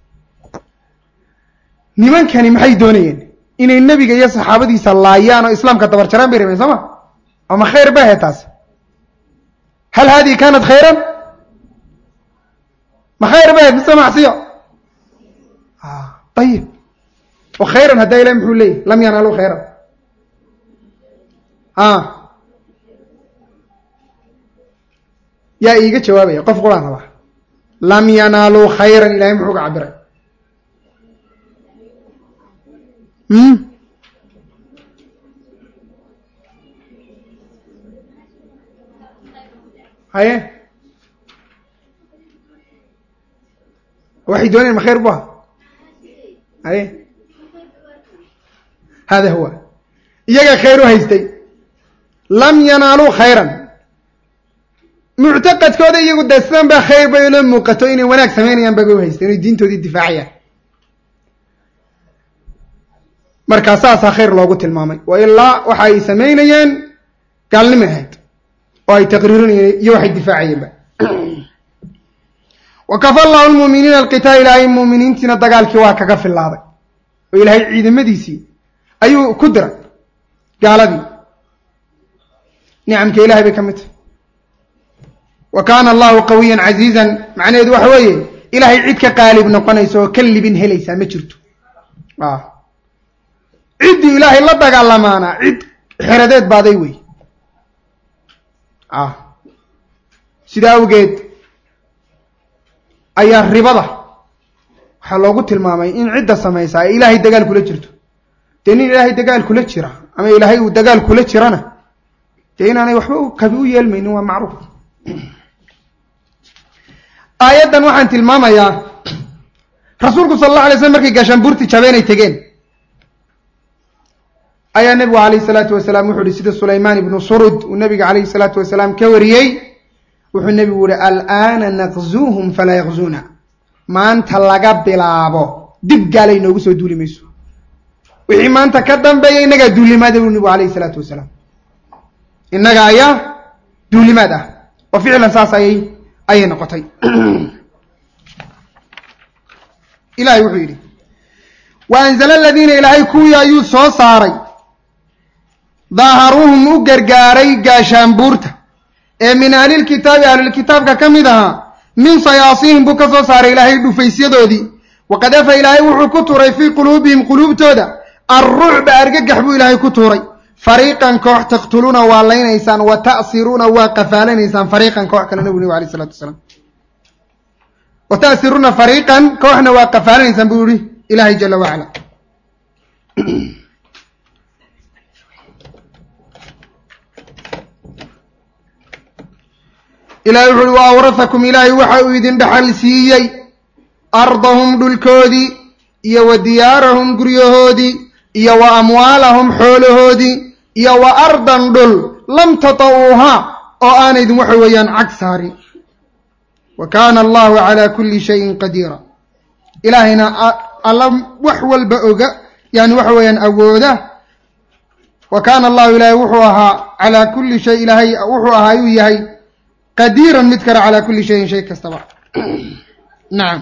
nimankani maxay doonayeen inay nebiga iyo saxaabadiisa laayaan oo islaamka dabarjaraan bay rabeen soo ma ama khayr ba ahayd taasi hal haadihi kaanat khayran ma khayr ba ahayd mise macsiyo ayib oo khayran haddaa ilahi muxuu leeyahy lam yanaaluu khayran a yaa iiga jawaabaya qof quraan rabaa lam yanaaluu khayran ilahay muxuu ka cabiray haye waxay doonayen ma khayr bu aha haye hada huwa iyaga khayr u haystay lam yanaaluu khayran muctaqadkooda iyagu dee sidan baa khayr bay ula muuqato inay wanaag samaynayaan babay u haystay inay diintoodii difaacayaan markaa saasaa khayr loogu tilmaamay wa ilaa waxa ay samaynayeen gaalnimay ahayd oo ay taqriirinayeen iyo waxay difaacayeenba wa kafa allahu lmuuminiina alqitaal ilaahay muuminiintiina dagaalkii waa kaga filaaday oo ilaahay ciidamadiisii ayuu ku diray gaaladii nicamka ilahay bay ka mid tahay wa kaana allahu qawiyan casiizan macnaheedu waxa weeye ilaahay cid ka qaalib noqonaysa oo ka libin helaysaa ma jirto ciddii ilaahay la dagaalamaana cid xeradeed baaday wey sidaa awgeed ayaa ribada waxaa loogu tilmaamay in cidda samaysaa ay ilaahay dagaal kula jirto dee nin ilaahay dagaal kula jira ama ilaahay uu dagaal kula jirana dee inaanay waxba kabi u yeelmaynin waa macruuf aayaddan waxaan tilmaamayaa rasuulku sala allah alay slam markay gaashaanbuurti jabeenay tegeen ayaa nebigu calayhi salaatu wasalaam wuxuu ihi sida sulaymaan ibnu surud uu nebiga calayhi salaatu wasalaam ka wariyey wuxuu nebigu yihi al'aana naqzuuhum falaa yaqzuuna maanta laga bilaabo dib gaalay noogu soo duuli mayso wixii maanta ka dambeeya innagaa duulimaada buu nebigu calayhi salaatu wasalaam innaga ayaa duulimaad ah oo ficlan saas ayay ayay noqotay ilahay wuxuu yidhi wa anzala aladiina ilaahay kuwii ayuu soo saaray daaharuuhum u gargaaray gaashaanbuurta ee min ahlilkitaabi ahlulkitaabka ka mid ahaa min sayaasiihim buu ka soo saaray ilaahay dhufaysyadoodii waqadafa ilaahay wuxuu ku tuuray fii quluubihim quluubtooda alrucba argagax buu ilaahay ku tuuray fariiqan koox taqtuluuna waa laynaysaan wa ta'siruuna waa qafaalanaysaan fariiqan koox kale nabigu nabig alay isalatu wasalaam wa ta'siruuna fariiqan kooxna waa qafaalanaysaan buu yihi ilaahay jala wacala ilahay wuxu uhi wa awrahakum ilaahay waxa uu idin dhaxal siiyey ardahum dhulkoodii iyo wa diyaarahum guryahoodii iyo wa amwaalahum xoolahoodii iyo wa ardan dhul lam tata'uuhaa oo aanaydin waxa weeyaan cag saarin wa kaana allahu calaa kulli shayin qadiira ilaahayna alla wax walba oga yani waxa weeyaan awooda wa kaana allahu ilaahay wuxuu ahaa calaa kulli shay ilaahay wuxuu ahaa ayuu yahay qadiiran mid kale calaa kulli shayin shay kastaba nacam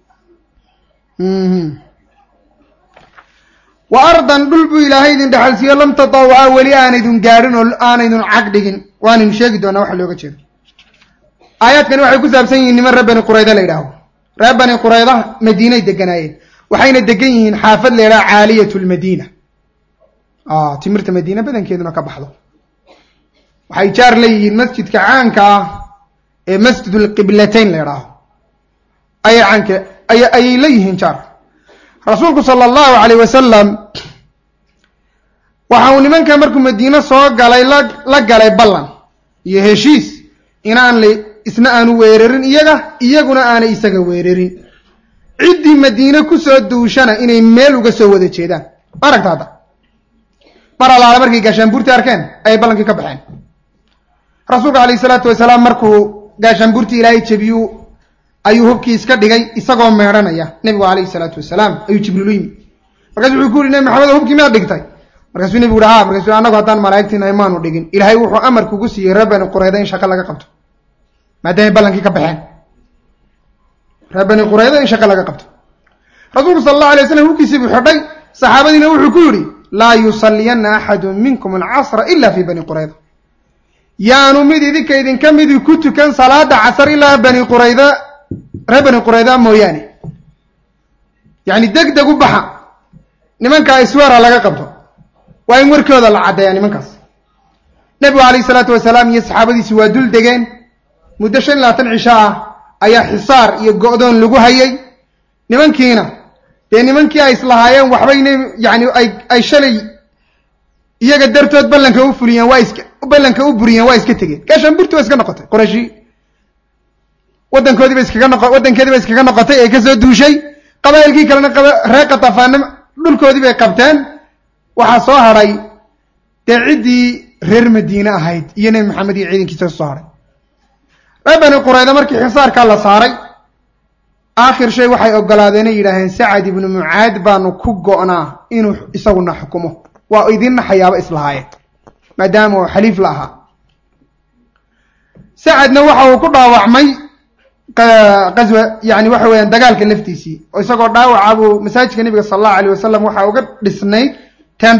wa ardan dhul buu ilaahay idin dhexalsiiyo lam tatawucaa weli aanaydun gaadhin oo aanaydun cag dhigin waanaynu sheegi doonaa waxa looga jeedo aayaadkani waxay ku saabsan yihiin niman reer bani qurayda la yidhaaho reer bani qurayda madiinay deganaayeen waxayna degan yihiin xaafad la yidhaha caaliyat lmadiina timirta madiina badankeeduna ka baxdo waxay jaar leeyihiin masjidka caanka ah ee masjid lqiblatayn la yidhaaho ayay caanka ay ayay leeyihiin jaar rasuulku sala allahu calayh wasalam waxa uu nimanka markuu madiine soo galay la la galay ballan iyo heshiis inaan la isna aanu weerarin iyaga iyaguna aanay isaga weerarin ciddii madiine kusoo duushana inay meel uga soo wada jeedaan aragta hadda mar allaale markay gaashaanbuurtii arkeen ayay ballankii ka baxeen rasuulka calayhi salaatu wasalaam markuu gaashaanbuurtii ilaahay jebiyu ayuu hubkii iska dhigay isagoo meedhanaya nebigu calayhi salaatu wasalaam ayuu jibriilu yimi markaasu wuxuu ku yidhi nebi maxamed oo hubkii miyaad dhigtay markaasuu nebigu uhi ha markaasuu annagu haddaan malaa'igtiinahay maanu dhigin ilaahay wuxuu amar kugu siiyey reer bani qurayda in shaqo laga qabto maadaamay ballankii ka baxeen reer bani qurayda in shaqo laga qabto rasuulku sala allahu alay waslam hubkiisii buu xidhay saxaabadiina wuxuu ku yidhi laa yusalliyanna axadun minkum alcasra ila fii bani qurayda yaanu mid idinka idinka midi ku tukan salaada casar ilaa bani qurayda reer bani qurayda mooyaane yacni deg deg u baxa nimankaa isweera laga qabto waa in warkooda la caddeeyaa nimankaas nebigu calayhi salaatu wasalaam iyo saxaabadiisi waa dul degeen muddo shan iyo labaatan cisho ah ayaa xisaar iyo go'doon lagu hayay nimankiina dee nimankii ay islahaayeen waxbayna yani ay ay shalay iyaga dartood ballanka u fuliyeen waa iska ballanka u buriyeen waa iska tegeen gaashaanburti waa iska noqotay qorayshi waddankoodiiba iskaga noqo waddankeediiba iskaga noqotay ee kasoo duushay qabaa'ilkii kalena qaba reer katafaana dhulkoodii bay qabteen waxaa soo hadhay dee ciddii reer madiine ahayd iyo nebi maxamed iyo ciidankiisa soo hadhay reer bani qurayda markii xisaarkaa la saaray aakhir shay waxay ogolaadeenay yidhaaheen sacad ibnu mucaad baanu ku go'naa inuu isaguna xukumo waa idinna xayaabo islahaayeen maadaama uu xaliif la ahaa sacadna waxa uu ku dhaawacmay qaswa yani waxa weeyaan dagaalka laftiisii oo isagoo dhaawaca buu masaajidka nebiga sala allahu alayh wasalam waxaa uga dhisnayd tendo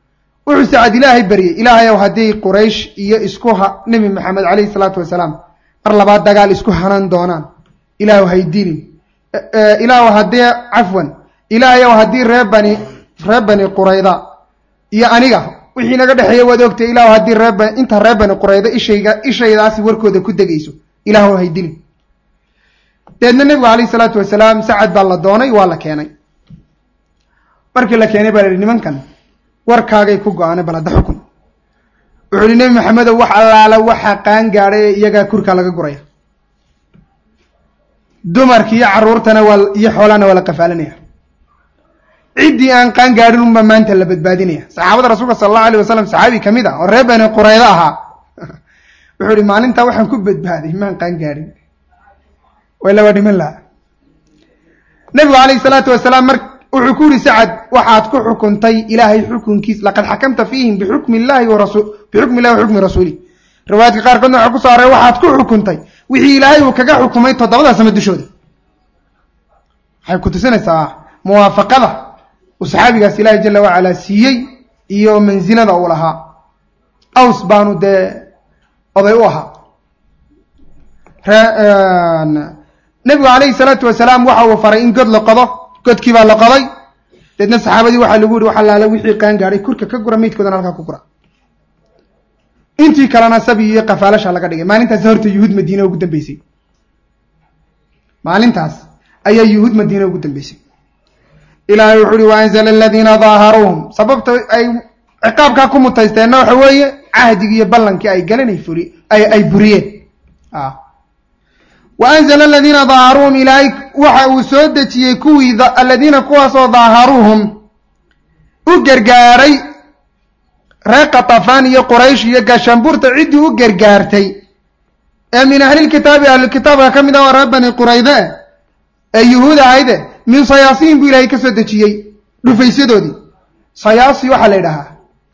wuxuu sacad ilaahay baryey ilaahay ow haddii quraysh iyo isku ha nebi maxamed calayhi salaatu wasalaam mar labaad dagaal isku hanan doonaan ilaahu haydilin ilaahu haddii cafwan ilaahayow haddii ree bani ree bani qurayda iyo aniga wixii naga dhexeeya waad ogtay ilaahu haddii reeba inta ree bani qurayda ishayga ishaydaasi warkooda ku degayso ilaahu haydilin deedna nebigu calayhi salaatu wasalaam sacad baa la doonay waa la keenay markii la keenay baa la yihi nimankan warkaagay ku go-aanay bal hadda xukun wuxuu yihi nebi maxamedow wax allaala waxa qaan gaadhay ee iyagaa kurka laga guraya dumarki iyo carruurtana waa iyo xoolahana waa la qafaalinaya ciddii aan qaan gaadhin unba maanta la badbaadinaya saxaabada rasuulka sala allahu alayh wasalam saxaabi ka mid ah oo reer bani quraydo ahaa wuxuu ihi maalintaa waxaan ku badbaaday maan qaan gaadhin way laba dhiman laha nebigu calayhi salaatu wasalaam mar wuxuu ku yihi sacad waxaad ku xukuntay ilaahay xukunkiis laqad xakamta fiihim bixukmi illahi warasu bixukmi illahi wa xukmi rasuuli riwaayaadka qaarkoodna waxaa ku soo aray waxaad ku xukuntay wixii ilaahay uu kaga xukumay toddobada sama dushooda waxay ku tusinaysaa muwaafaqada uu saxaabigaas ilaahay jala wacalaa siiyey iyo mansilada uu lahaa aws baanu dee oday u ahaa nebigu calayhi salaatu wasalaam waxa uu faray in god la qodo godkii baa la qoday deedna saxaabadii waxaa lagu yihi wax allaala wixii qaan gaadhay kurka ka gura meydkoodana halkaa ku gura intii kalena sabi iyo qafaalasha laga dhigay maalintaas horta yuhuud madiine ugu dambeysay maalintaas ayaa yuhuud madiine ugu dambeysay ilaahay wuxuu uhi waanzala aladiina daaharuuhum sababta ay ciqaabkaa ku mutaysteenna waxa weeye cahdigii iyo ballankii ay galeen ay furi ay buriyeen wa anzala aladiina daaharuuhum ilaahay waxa uu soo dejiyey kuwii aladiina kuwaasoo daaharuuhum u gargaaray reer katafaan iyo quraysh iyo gaashaanbuurta ciddii u gargaartay ee min ahlilkitaabi ahlulkitaabka ka mid ah oo reer bani qurayde ee yuhuud ahayde min sayaasiin buu ilaahay ka soo dejiyey dhufaysyadoodii sayaasi waxaa la yidhahaa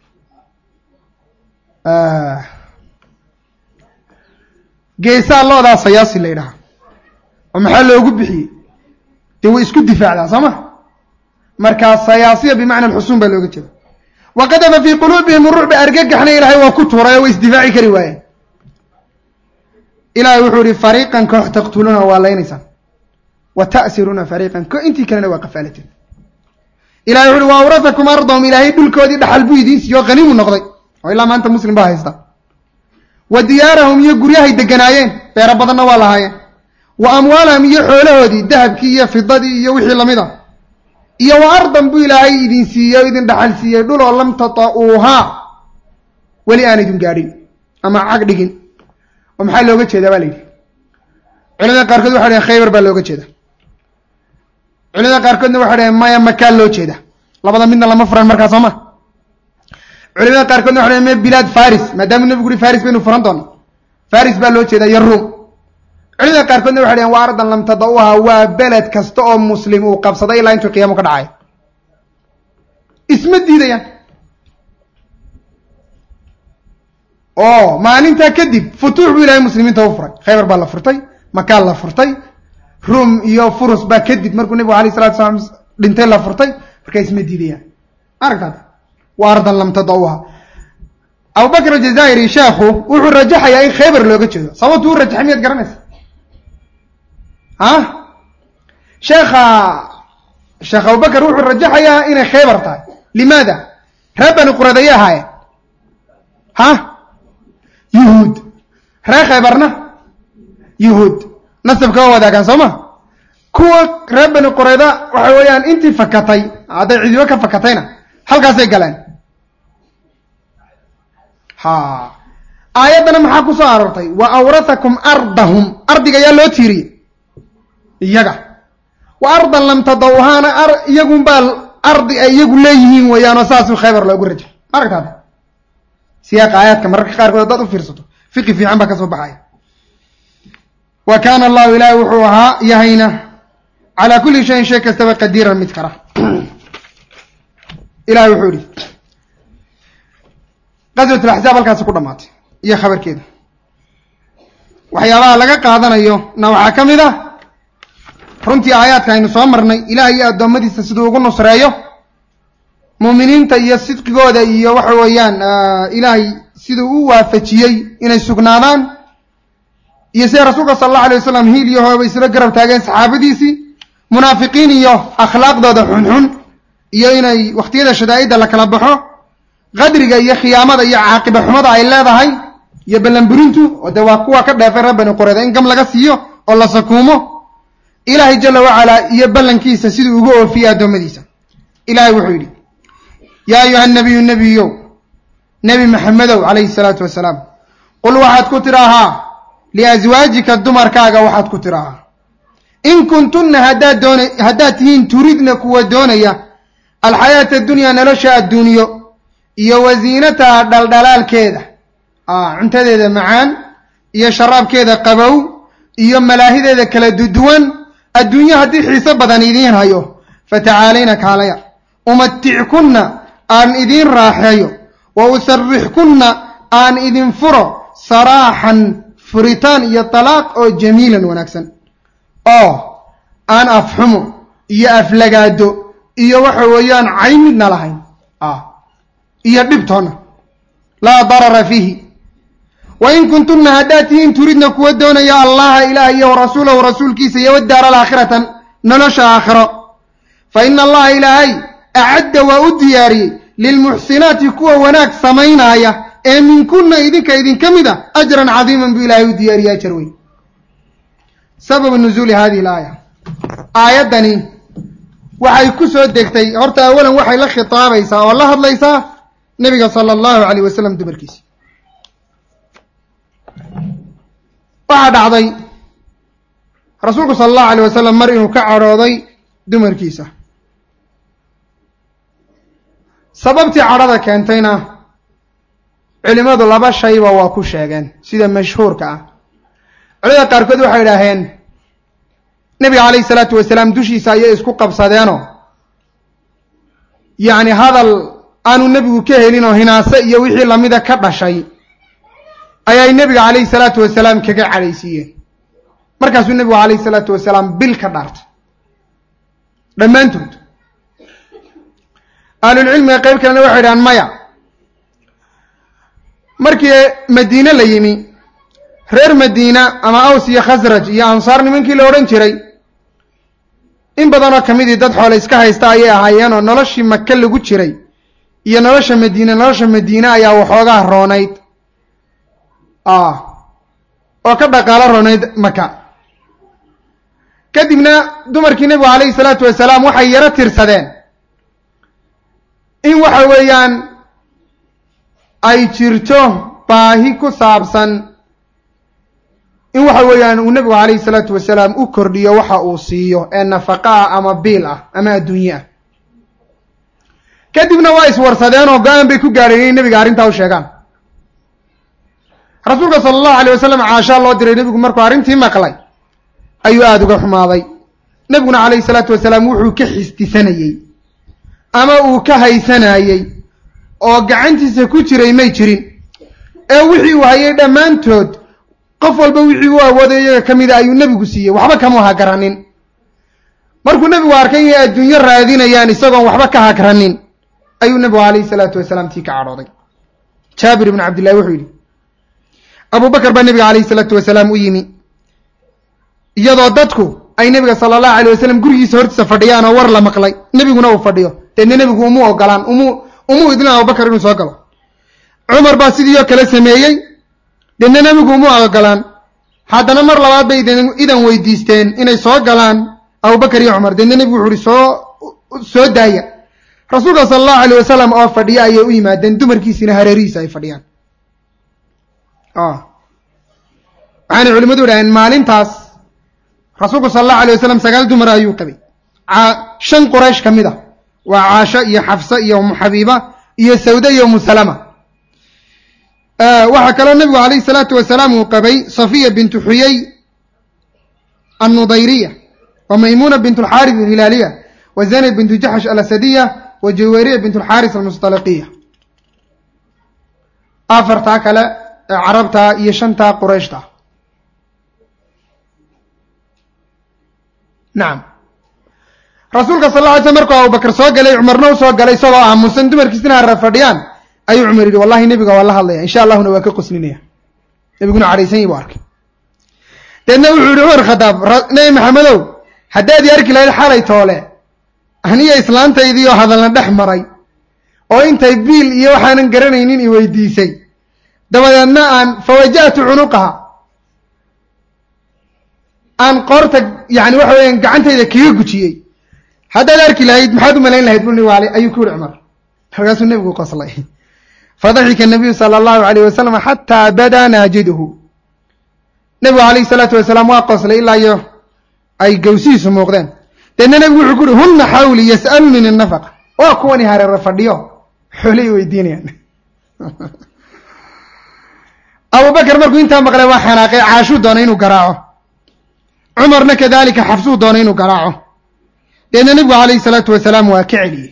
geesaa loodaa sayaasi la yidhahaa oo maxaa loogu bixiyey dee way isku difaacdaa soo ma markaa sayaasiya bimacna alxusuun baa looga jeeda wa qadafa fii quluubihim rucba argagaxna ilaahay waa ku tuuray oo way isdifaaci kari waayeen ilaahay wuxuu ihi fariiqan koox taqtuluuna waa laynaysaan wa ta'siruuna fariiqan ko intii kalena waa qafaalateen ilahay wuxu uhi wa awrasakum ardahum ilaahay dhulkoodii dhaxal buu idiin siiyo qaniimu noqday oo ilaa maanta muslim baa haysta wa diyaarahum iyo guryahay deganaayeen beero badanna waa lahaayeen wa amwaalahum iyo xoolahoodii dahabkii iyo fidadii iyo wixii lamid a iyo wa ardan buu ilaahay idin siiyey o idin dhaxal siiyey dhul oo lam tata'uuhaa weli aan idin gaadhin ama cag dhigin oo maxaa looga jeedaa baa la yidhi culimada qaarkood waxay dhaheen khaybar baa looga jeeda culimada qaarkoodna waxay dhaheen maya makaan loo jeeda labada midna lama furan markaa soo ma culimada qaarkoodna waxay dhaheen me bilaad faris maadaamuu nebigu uhi faris baynu furan doona faris baa loo jeedaa iyo ruum culimada qaarkoodna waxay dhaheen waa ardan lam tada-uha waa beled kasta oo muslim uu qabsaday ilaa intuu qiyaamo ka dhacay isma diidayaan oo maalintaa kadib futuux buu ilahay muslimiinta u furay khaybar baa la furtay makaan la furtay ruum iyo furus baa kadib markuu nebigu alayh salatu salaam dhintay la furtay markaa isma diidayaan aragtaad waa ardan lam tada-uha abubakr aljazaa'iri sheekhu wuxuu rajaxayaa in khaybar looga jeedo sababtu u rajaxay miyaad garanaysa ah sheekha sheekh abubakar wuxuu rajaxayaa inay khaybar tahay limaada reer bani qurad ayay ahaayeen ha yuhuud reer khaybarna yuhuud nasabka waa wadaagaan soo ma kuwa reer bani qurayda waxa weeyaan intii fakatay hadday cidibo ka fakatayna halkaasay galeen ha aayaddana maxaa ku soo aroortay wa awrathakum ardahum ardiga ayaa loo tiiriyey iyaga wa ardan lam tadawhaana iyagunbaa ardi ay iyagu leeyihiin weeyaanoo saasuu khaybar loogu rajaxay ma aragtaada siyaaqa aayaadka mararka qaarkood haddaad u fiirsato fiqi fiican baa ka soo baxaya wa kaana allahu ilaahi wuxuu ahaa yahayna calaa kulli shayin shay kastaba qadiiran mid kara ilahi wuxuu ihi qaswat alaxzaab halkaasi ku dhamaatay iyo khabarkeeda waxyaabaha laga qaadanayo na waxaa ka mid ah runtii aayaadka aynu soo marnay ilaah iyo addoommadiisa siduu ugu nusreeyo muuminiinta iyo sidqigooda iyo waxa weeyaan ilaahay siduu u waafajiyey inay sugnaadaan iyo sida rasuulka sala allahu alay wasalam hiil iyo hooba isla garab taageen saxaabadiisii munaafiqiin iyo akhlaaqdooda xunxun iyo inay wakhtiyada shadaa'idda la kala baxo qadriga iyo khiyaamada iyo caaqiba xumada ay leedahay iyo ballanburintu oo dee waa kuwa ka dheefay reer bani qureyda in gam laga siiyo oo la sakuumo ilaahay jala wacalaa iyo ballankiisa siduu ugu oofiyey addoommadiisa ilaahay wuxuu yidhi yaa ayuha nabiyu nebiyow nebi maxamedow calayhi salaatu wasalaam qul waxaad ku tidhaahaa liaswaajika dumarkaaga waxaad ku tidhaahaa in kuntunna haddaad doona haddaad tihiin turidna kuwa doonaya alxayaata adunyaa nolosha adduunyo iyo wasiinataha dhaldhalaalkeeda cuntadeeda macaan iyo sharaabkeeda qabow iyo malaahideeda kala duduwan adduunyo haddii xiiso badan idiin hayo fatacaalayna kaalaya umatickunna aan idiin raaxeeyo wa usarrixkunna aan idin furo saraaxan furitaan iyo talaaq oo jamiilan wanaagsan oo aan afxumo iyo aflagaado iyo waxa weeyaan cayn midna lahayn iyo dhibtoonna laa darara fiihi wa in kuntunna haddaad tihiin turidna kuwa doonaya allaha ilaah iyo warasuulahu rasuulkiisa iyo wadaara alaakhiratan nolosha aakhiro fa ina allaha ilaahay acadda waa u diyaariyey lilmuxsinaati kuwa wanaag samaynaaya ee minkunna idinka idinka mid a ajran cadiiman buu ilaahay u diyaariyey ajar weyn sababu nuzuuli hadihi alaaya aayaddani waxay ku soo degtay horta awalan waxay la khitaabaysaa oo la hadlaysaa nebiga sala allahu calayh wasalam dumarkiisa waxaa dhacday rasuulku sala allahu alayh wasalam mar inuu ka cadhooday dumarkiisa sababtii cadhada keentayna culimadu laba shayba waa ku sheegeen sida mashhuurka ah culimada qaarkood waxay idhaaheen nebiga calayhi salaatu wasalaam dushiisa ayay isku qabsadeenoo yacni hadal aanu nebigu ka helin oo hinaase iyo wixii lamida ka dhashay ayay nebiga calayhi salaatu wasalaam kaga cadhaysiiyeen markaasuu nebigu calayhi salaatu wasalaam bil ka dhaartay dhammaantood ahlulcilmiga qayb kalena waxay idhahaan maya markii madiine la yimi reer madiina ama aws iyo khasraj iyo ansaar nimankii la odhan jiray in badanoo ka midii dad xoole iska haysta ayay ahaayeen oo noloshii maka lagu jiray iyo nolosha madiine nolosha madiine ayaa waxoogaa roonayd oo ka dhaqaalo roonayd maka kadibna dumarkii nebigu calayhi salaatu wasalaam waxay yaro tirsadeen in waxa weeyaan ay jirto baahi ku saabsan in waxa weeyaan uu nebigu calayhi salaatu wasalaam u kordhiyo waxa uu siiyo ee nafaqa ah ama biil ah ama adduunye ah kadibna waa iswarsadeen oo go-aan bay ku gaadheen inay nebiga arrintaa u sheegaan rasuulka sala allahu alayh wasalam caashaa loo diray nebigu markuu arrintii maqlay ayuu aada uga xumaaday nebiguna calayhi salaatu wasalaam wuxuu ka xisdisanayey ama uu ka haysanayey oo gacantiisa ku jiray may jirin ee wixii uu hayay dhammaantood qof walba wixii u awooday iyaga ka mida ayuu nebigu siiyey waxba kama hagranin markuu nebigu arkay inay adduunyo raadinayaan isagoon waxba ka hagranin ayuu nebigu calayhi salaatu wasalaam tii ka cadhooday jaabir ibnu cabdillahi wuxuu yidhi abu bakar baa nebiga calayhi salaatu wasalaam u yimi iyadoo dadku ay nebiga sala allahu alayh wasalam gurigiisa hortiisa fadhiyaan oo war la maqlay nebiguna uu fadhiyo deedna nebigu umu ogolaan umu umuu idlin abubakar inuu soo galo cumar baa sidii oo kale sameeyey deedna nebigu umu ogolaan haddana mar labaad bay idan weydiisteen inay soo galaan abubakar iyo cumar deedna nebigu wuxu uhi soo soo daaya rasuulka sala allahu alayh wasalam oo fadhiya ayay u yimaadeen dumarkiisiina hareerihiisa ay fadhiyaan waxaanay culimadu idhaheen maalintaas rasuulku sala allahu alayh wasalam sagaal dumar ayuu qabay shan quraysh ka mid a waa caasho iyo xafsa iyo umu xabiiba iyo sawda iyo umu salama waxaa kaloo nebigu calayhi salaatu wasalaam uu qabay safiya bintu xuyey annudayriya wa maymuna bint alxaaris alhilaaliya wa zaynab bintu jaxsh alasadiya wa jaweriya bint alxaaris almustalaqiya afartaa kale ee carabta iyo shantaa qurayshta nacam rasuulka sal lla ly slam markuu abubakar soo galay cumarna u soo galay isagoo aamusan dumarkiisina hara fadhiyaan ayuu cumar yidhi wallahi nebiga waa la hadlaya insha allahuna waa ka qoslinaya nebiguna cadhaysan yi bu arkay deedna wuxuu yihi cumar khadaab nebi maxamedow haddaad i arki lahayd xalay toole aniyo islaantaydii oo hadalna dhex maray oo intay biil iyo waxaanan garanaynin i weydiisay dabadeedna aan fawaja'tu cunuqaha aan qoorta yani waxa weeyaan gacantayda kaga gujiyey haddaad arki lahayd maxaad u malayn lahayd buni waale ayuu ku yihi cumar markaasuu nebigu qoslay fadaxika nabiyu sala allahu alayh wasalam xataa badaa naajiduhu nebigu alayhi salaatu wasalaam waa qoslay ilaa iyo ay gawsihiisu muuqdeen deedna nebigu wuxuu ku uhi hunna xawli yas'alunini nafaqa waa kuwani hareere fadhiyo xoolay weydiinayaan abubakar markuu intaa maqlay waa xanaaqay caashuu doonay inuu garaaco cumarna kadalika xabsuu doonay inuu garaaco deedna nebigu calayhi salaatu wasalaam waa ka celiyey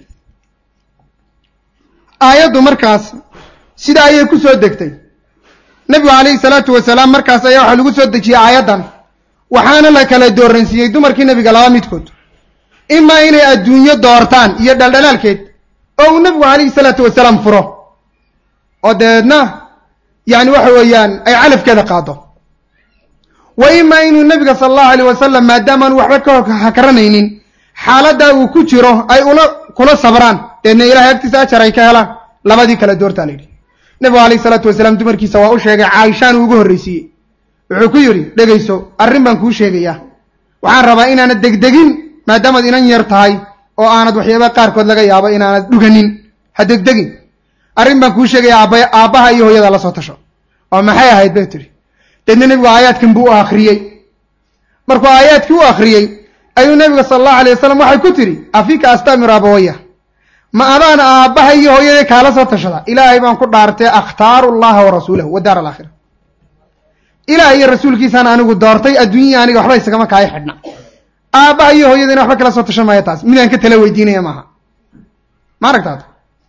aayaddu markaas sida ayay ku soo degtay nebigu calayhi salaatu wasalaam markaas ayaa waxaa lagu soo dejiyey aayaddan waxaana la kala dooransiiyey dumarkii nebiga laba midkood imaa inay adduunyo doortaan iyo dhaldhalaalkeed oo uu nebigu calayhi salaatu wasalaam furo oo dabeedna yani waxa weeyaan ay calafkeeda qaado wa imaa inuu nebiga sala allahu alayh wasalam maadaamaan waxba ka hakaranaynin xaaladdaa uu ku jiro ay ula kula sabraan deedna ilahay agtiisa ajar ay ka helaan labadii kala doortaa la yidhi nebigu alayhi salaatu wasalaam dumarkiisa waa u sheegay caaishaan uu ugu horreysiiyey wuxuu ku yidhi dhegayso arrin baan kuu sheegayaa waxaan rabaa inaanad degdegin maadaamaad inan yar tahay oo aanad waxyaaba qaarkood laga yaabo inaanad dhuganin ha degdegin arrin baan kuu sheegaya aaba aabbaha iyo hooyada la soo tasho oo maxay ahayd bay tidhi deedna nebigu aayaadkan buu u akhriyey markuu aayaadkii u akhriyey ayuu nebiga sala allahu alayh wasalam waxay ku tidhi afika astamiru abawaya ma adaan aabbaha iyo hooyadii kaala soo tashada ilaahay baan ku dhaartay akhtaaru llaha wa rasuulahu wa daar alaakhira ilaah iyo rasuulkiisaan anigu doortay adduunyai aniga waxba isagama kaaya xidhna aabbaha iyo hooyadiina waxba kala soo tashan maayo taas midaan ka tala weydiinaya maaha ma aragtaad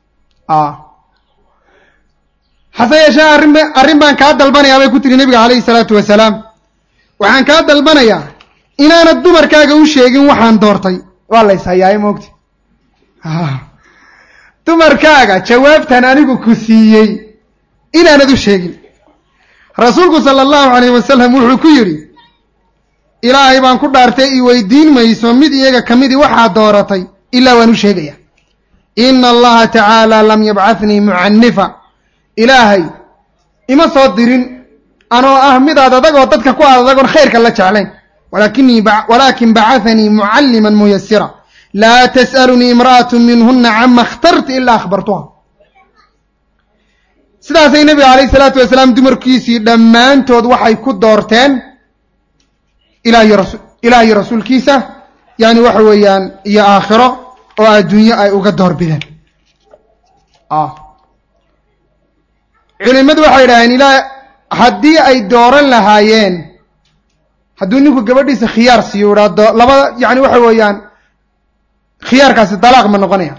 hase yeeshee arrin arrin baan kaa dalbanayaa bay ku tiri nebiga calayhi salaatu wasalaam waxaan kaa dalbanayaa inaanad dumarkaaga u sheegin waxaan doortay waa la ishayaaye moogti dumarkaaga jawaabtan anigu ku siiyey inaanad u sheegin rasuulku sala allahu calayh wasalam wuxuu ku yidhi ilaahay baan ku dhaartay i weydiin mayso mid iyaga ka midii waxaa dooratay ilaa waan u sheegaya ina allaha tacaala lam yabcathnii mucanifa ilaahay ima soo dirin anoo ah midaad adag oo dadka ku aad adagoon khayrka la jeclayn walakinii walaakin bacahanii mucalliman muyasira laa tas'alunii imra'atu minhuna cama اkhtarti ilaa akhbartuha sidaasay nebiga calayh isalaatu wasalaam dumarkiisii dhammaantood waxay ku doorteen ilaah iyo rasu ilaah iyo rasuulkiisa yani waxa weeyaan iyo aakhiro oo adduunyo ay uga door bideen culimadu waxay idhaaheen ilaa haddii ay dooran lahaayeen hadduu ninku gabadhiisa khiyaar siiyo idhaa labada yani waxa weeyaan khiyaarkaasi dalaaq ma noqonaya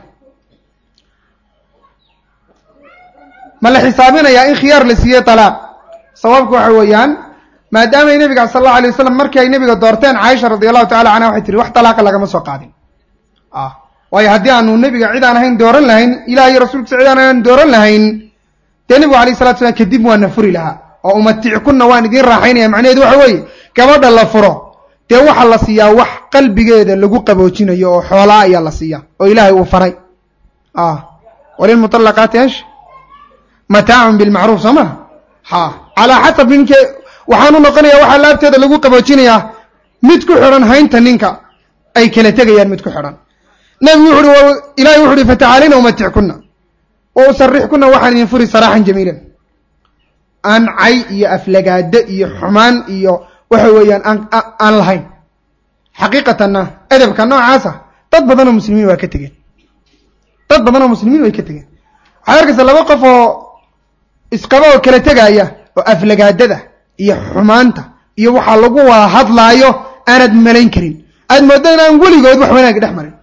ma la xisaabinayaa in khiyaar la siiyey dalaaq sababku waxa weeyaan maadaamay nebiga sal allahu alay wasalam markii ay nebiga doorteen caaisha radi allahu tacala canha waxay tihi wax dalaaqa lagama soo qaadin waayo haddii aanu nebiga cid aan ahayn dooran lahayn ilah iyo rasuulkiisa cid aan ahayn dooran lahayn dee nebigu alayh salatu slam kadib waana furi lahaa oo umatickunna waan idiin raaxaynaya macnaheedu waxa weeye gabadha la furo dee waxaa la siiyaa wax qalbigeeda lagu qaboojinayo oo xoolaa ayaa la siiyaa oo ilaahay uu faray walilmuطalaqaati esh mataacun bilmacruuf soo maha ha calaa xasab ninke waxaanu noqonaya waxaa laabteeda lagu qaboojinayaa mid ku xidhan haynta ninka ay kala tegayaan mid ku xidhan nebigu wuxu uhi ilahay wuxu uhi fatacaalina umatickunna wa usarixkunna waxaan idin furi saraaxan jamiilan aan cay iyo aflagaado iyo xumaan iyo waxa weeyaan aan aan lahayn xaqiiqatanna edabka noocaasa dad badan oo muslimiin waa ka tegeen dad badan oo muslimiin way ka tegeen waxaad arkaysa laba qof oo isqaba oo kala tegaaya oo aflagaadada iyo xumaanta iyo waxaa lagu wada hadlaayo aanad malayn karin aad mooddo in aan weligood wax wanaagi dhex marin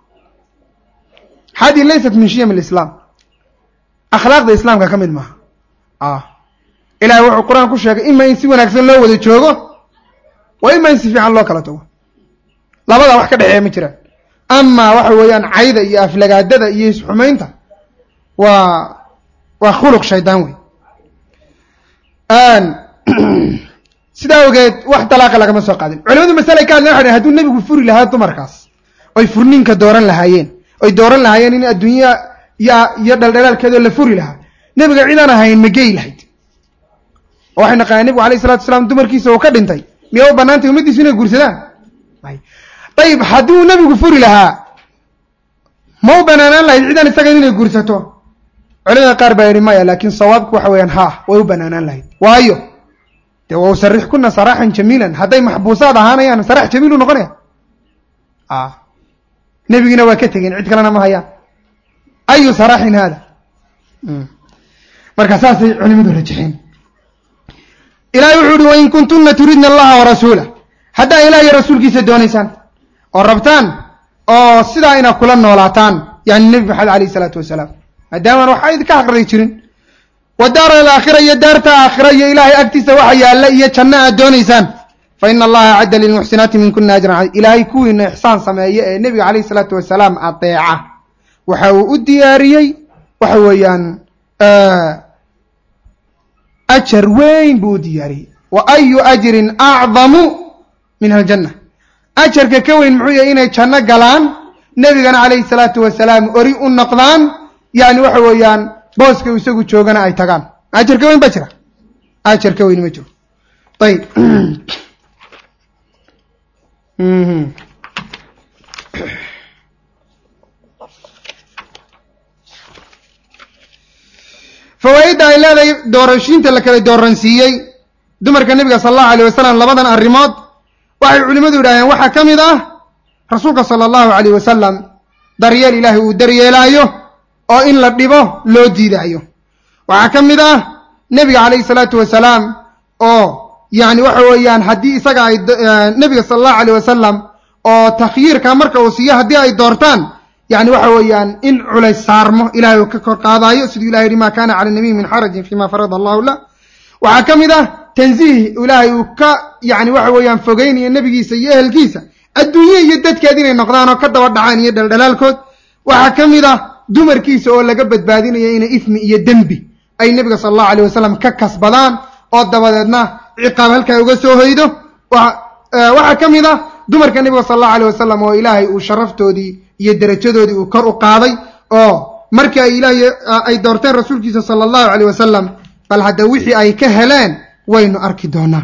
hadi laysat min shiyam alislaam akhlaaqda islaamka ka mid maaha ilahay wuxuu qur-aan ku sheegay ima in si wanaagsan loo wada joogo wa ima in si fiican loo kala tago labadaa wax ka dhexeeya ma jiraan amaa waxa weeyaan cayda iyo aflagaadada iyo isxumaynta waa waa khuluq shaydaan wey sidaa ogeed wax dalaaqa lagama soo qaadin culimadu masale ka hadlen waxay hadduu nebigu furi lahaa dumarkaas oy furninka dooran lahaayeen oy dooran lahaayeen in adduunya ya iyo dhaldhalaalkeedoo la furi lahaa nebiga cidaan ahayn ma geyi lahayd oo waxay naqaaneen nebigu alayh salatu wasalaam dumarkiisa uu ka dhintay miya u banaantay ummaddiisu inay guursadaan ayib hadduu nebigu furi lahaa ma u banaanaan lahayd cidaan isaga inay guursato culimada qaar baa yidhi maya laakiin sawaabku waxa weeyaan ha way u banaanaan lahayd waayo dee wa usarixkuna saraaxan jamiilan hadday maxbuusaad ahaanayaan sarax jamiilu noqonaya nebigiina waa ka tegeen cid kalena ma hayaan ayu saraaxin hada marka saasay culimadu rajaxeen ilahay wuxuu uhi wain kuntuna turidna allaha warasuula haddaa ilah iyo rasuulkiisa doonaysaan oo rabtaan oo sidaa inaad kula noolaataan yani nebi maxamed alayh isalaatu wasalaam maadaamaan waxaa idinka aqriday jirin wa daara alaakhira iyo daarta aakhira iyo ilaahay agtiisa waxa yaalla iyo janno aad doonaysaan fa ina allaha acadda lilmuxsinaati minkuna ajran ilaahay kuwiina ixsaan sameeye ee nebiga calayh isalaatu wasalaam adeeca waxa uu u diyaariyey waxa weeyaan ajar weyn buu u diyaariyey wa ayu ajrin acdamu min aljanna ajarka ka weyn muxuu yahay inay janno galaan nebigana calayhi salaatu wasalaam ori u noqdaan yani waxa weeyaan booska isagu joogana ay tagaan ajar ka weyn baa jira ajar ka weyn ma jiro ayib fawaaidda ay leedahay doorashiinta la kala dooransiiyey dumarka nebiga sala allahu alayh wasalam labadan arrimood waxay culimmadu yidhahdeen waxaa ka mid ah rasuulka sala allahu alayh wasalam daryeel ilaahay uu daryeelaayo oo in la dhibo loo diidaayo waxaa ka mid ah nebiga calayhi salaatu wasalaam oo yani waxa weeyaan haddii isaga ay nebiga sala allahu alayh wasalam oo takhyiirka marka uu siiyo haddii ay doortaan yani waxa weeyaan in culays saarmo ilahay uu ka kor qaadaayo siduu ilahay yihi ma kana cala nabiy min xarajin fima farada allahu lah waxaa ka mid ah tanziih ilaahay uu ka yani waxa weeyaan fogeynayo nebigiisa iyo ehelkiisa adduunye iyo dadkeed inay noqdaan oo ka daba dhacaan iyo dhaldhalaalkood waxaa ka mid ah dumarkiisa oo laga badbaadinayo inay ifmi iyo dembi ay nebiga sala allahu alayh wasalam ka kasbadaan oo dabadeedna ciqaab halkaa uga soo hoydo waxaa ka mid ah dumarka nebiga sala allahu alayh wasalam oo ilaahay uu sharaftoodii iyo derajadoodii uu kor u qaaday oo markii ay ilaahay ay doorteen rasuulkiisa sala allahu alayh wasalam bal hadda wixii ay ka heleen waynu arki doonaa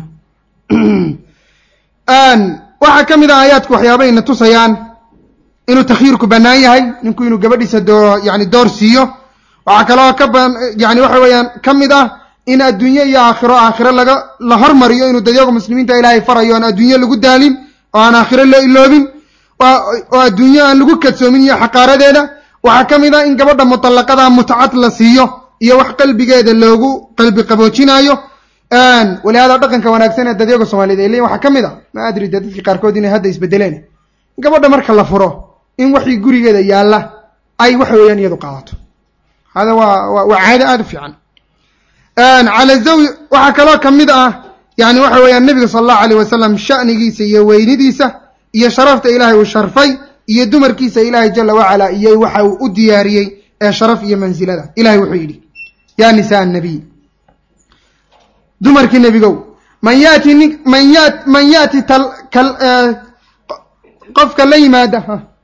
waxaa ka mid ah aayaadku waxyaabayna tusayaan inuu takhyiirku bannaan yahay ninku inuu gabadhiisa doo yani door siiyo waxaa kaloo ka yani waxa weeyaan ka mid ah in adduunye iyo aakhiro aakhiro laga la hormariyo inuu dadyaga muslimiinta ilaahay farayo aan adduunye lagu daalin oo aan aakhiro la iloobin oo adduunye aan lagu kadsoomin iyo xaqaaradeeda waxaa ka mid ah in gabadha mutallaqada mutcad la siiyo iyo wax qalbigeeda loogu qalbi qaboojinaayo walihaada dhaqanka wanaagsan ee dadyaga soomaaliyed ay leeyiin waxaa ka mid a ma adri de dadkii qaarkood inay hadda isbedeleen gabadha marka la furo in waxii gurigeeda yaalla ay waxa weeyaan iyadu qaadato hada waa waa caado aada u fiican cala zawj waxaa kaloo ka mid ah yani waxa weeyaan nebiga sala allahu alayh wasalam sha'nigiisa iyo weynidiisa iyo sharafta ilaahay uu sharfay iyo dumarkiisa ilaahay jala wacala iyo waxa uu u diyaariyey ee sharaf iyo mansilada ilahay wuxuu yidhi yaa nisaa annabiy dumarkii nebigow man yaati nin man ya man yaati tal kal qofka la yimaada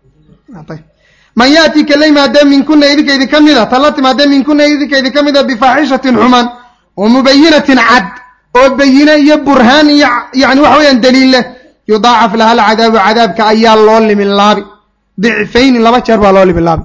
man yaati ka la yimaada minkuna idinka idin ka mida tala timaada minkuna idinka idin ka mida bifaaxishatin xumaan wa mubayinatin cad oo bayine iyo burhaan iyo yani waxa weeyaan daliil leh yudaacaf laha alcadaabu cadaabka ayaa loo limin laabi dicfayni laba jeer baa loo limin laabi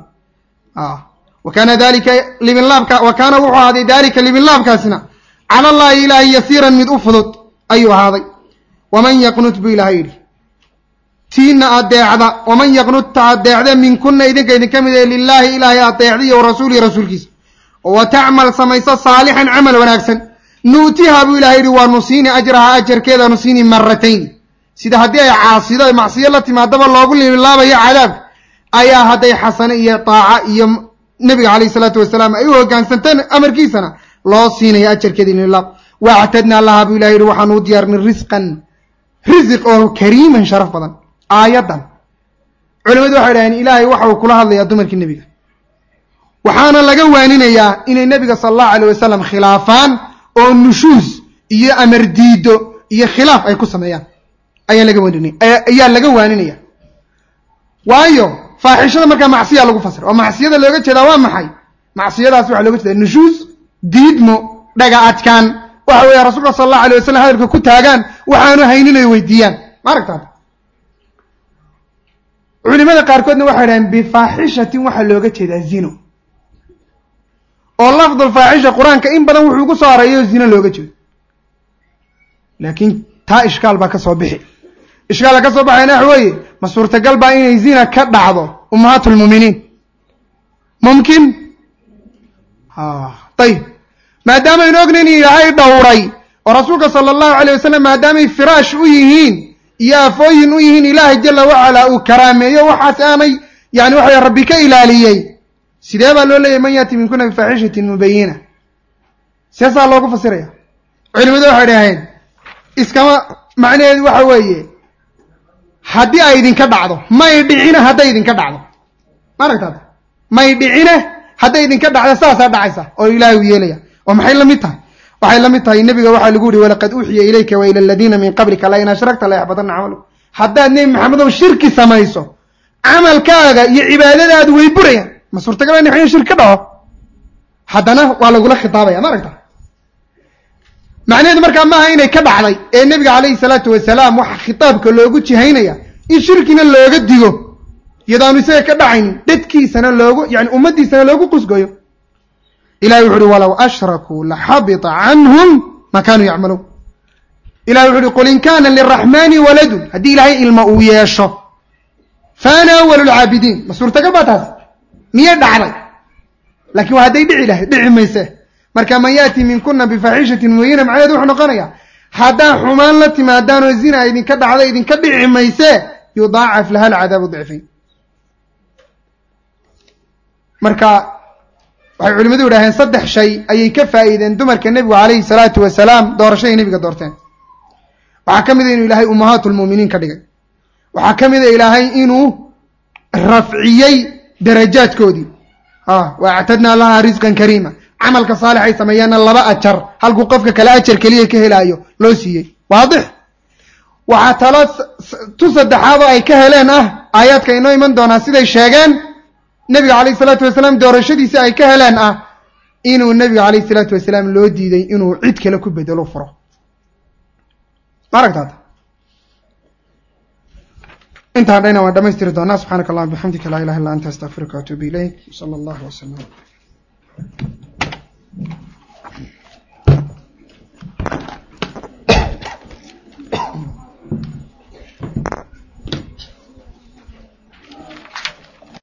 wa kaana dalika liminlaabka wa kaana wuxuu ahaaday dalika liminlaabkaasina cala allahi ilaahi yasiiran mid u fudud ayuu ahaaday waman yaqnut buu ilahay yidhi tiina adeecda waman yaqnutta adeecda minkuna idinka idinka mid ee lilaahi ilaahay adeecda iyo warasuulihi rasuulkiisa wa tacmal samayso saalixan camal wanaagsan nuutiha buu ilahay yidhi waa nusiini ajraha ajarkeeda nusiini maratayn sida haddii ay caasido macsiyo la timaadaba loogu liminlaabayo cadaabka ayaa hadday xasane iyo daaca iyo nebiga calayh isalaatu wasalaam ay u hogaansanteen amarkiisana loo siinaya ajarkeeda lilaab waactadnaa laha buu ilahay yihi waxaanu u diyaarinay risqan risiq oo kariiman sharaf badan aayaddan culimadu waxay dhaheen ilaahay waxa uu kula hadlayaa dumarkii nebiga waxaana laga waaninayaa inay nebiga sala allahu alayh wasalam khilaafaan oo nushuus iyo amar diido iyo khilaaf ay ku sameeyaan ayaa laga waaninaya ayaa laga waaninaya waayo faaxishada markaa macsiya lagu fasira oo macsiyada looga jeedaa waa maxay macsiyadaas waxaa looga jeedaa nushuus diidmo dhaga adkaan waxa weeye rasuulka sala allahu alay wasalam hadalka ku taagaan waxaanu haynin ay weydiiyaan ma aragtaad culimada qaarkoodna waxay dhaheen bifaaxishatin waxaa looga jeedaa zino oo lafdul faaxisha qur-aanka in badan wuxuu ku soo areeyo zino looga jeedo laakiin taa ishkaal baa ka soo bixi ishkaala ka soo baxayna waxa weeye ma suurtagal baa inay zina ka dhacdo ummahaat lmuuminiin mumkin ayib maadaamaaynu ognayn in ilaahay dhowray oo rasuulka sala allahu alayh wasalam maadaamay firaash u yihiin iyo afooyin u yihiin ilaahay jala wacala uu karaameeyo waxaas aanay yani waxa rabbi ka ilaaliyey sidee baa loo leeyahy man yaati minkuna bifaaxishatin mubayina seesaa loogu fasiraya culimadu waxay dhaheen iskama macnaheedu waxa weeye haddii ay idinka dhacdo may dhicine hadday idinka dhacdo ma aragtaad may dhicine hadday idinka dhacdo saasaa dhacaysa oo ilaahay uu yeelaya oo maxay la mid tahay waxay la mid tahay nebiga waxaa lagu yihi walaqad uuxiya ilayka wa ila aladiina min qablika la in ashragta la yaxbadanna camalu haddaad nebi maxamedow shirki samayso camalkaaga iyo cibaadadaadu way burayaan ma suurtagal in in shirki ka dhaco haddana waa lagula khitaabaya ma aragta macnaheedu markaa maaha inay ka dhacday ee nebiga calayhi salaatu wasalaam waxa khitaabka loogu jihaynaya in shirkina looga digo iyadaanu isaga ka dhacaynin dadkiisana loogu yani ummaddiisana loogu qusgoyo ilahi wuxu uhi walow ashrakuu laxabita canhum ma kaanuu yacmaluun ilahi wuxu uhi qul in kana liraxmani waladun haddii ilaahay ilma uu yeesho faana awalu lcaabidiin ma suurtagal baa taas miyay dhacday lakin waa hadday dhici lahayd dhici mayse marka man yaati minkuna bifaaxishatin mubayina macnaheedu wuxuu noqonaya haddaa xumaan la timaadaanoo zina idinka dhacda idinka dhici mayse yudaacaf laha alcadaabu dicfayn marka waxay culimadu yidhaaheen saddex shay ayay ka faa'iideen dumarka nebigu calayhi salaatu wasalaam doorashaday nebiga doorteen waxaa ka mid a inuu ilaahay ummahaatu lmu'miniin ka dhigay waxaa ka mid a ilaahay inuu rafciyey darajaadkoodii wa actadnaa lahaa risqan kariima camalka saalixay sameeyaanna laba ajar halkuu qofka kale ajar keliya ka helaayo loo siiyey waadix waxaa talo tu saddexaadoo ay ka heleen ah aayaadka inoo iman doonaa siday sheegeen nebiga calayhi salaatu wasalaam doorashadiisi ay ka heleen ah inuu nebiga calayhi salaatu wasalaam loo diiday inuu cid kale ku bedelo furo ma aragtaad intaan dhayna waan dhamaystiri doonaa subxaanaka allahuma bixamdika laa ilaha illa anta astaqfiruka waatuubu ilayk sala allahu wasalam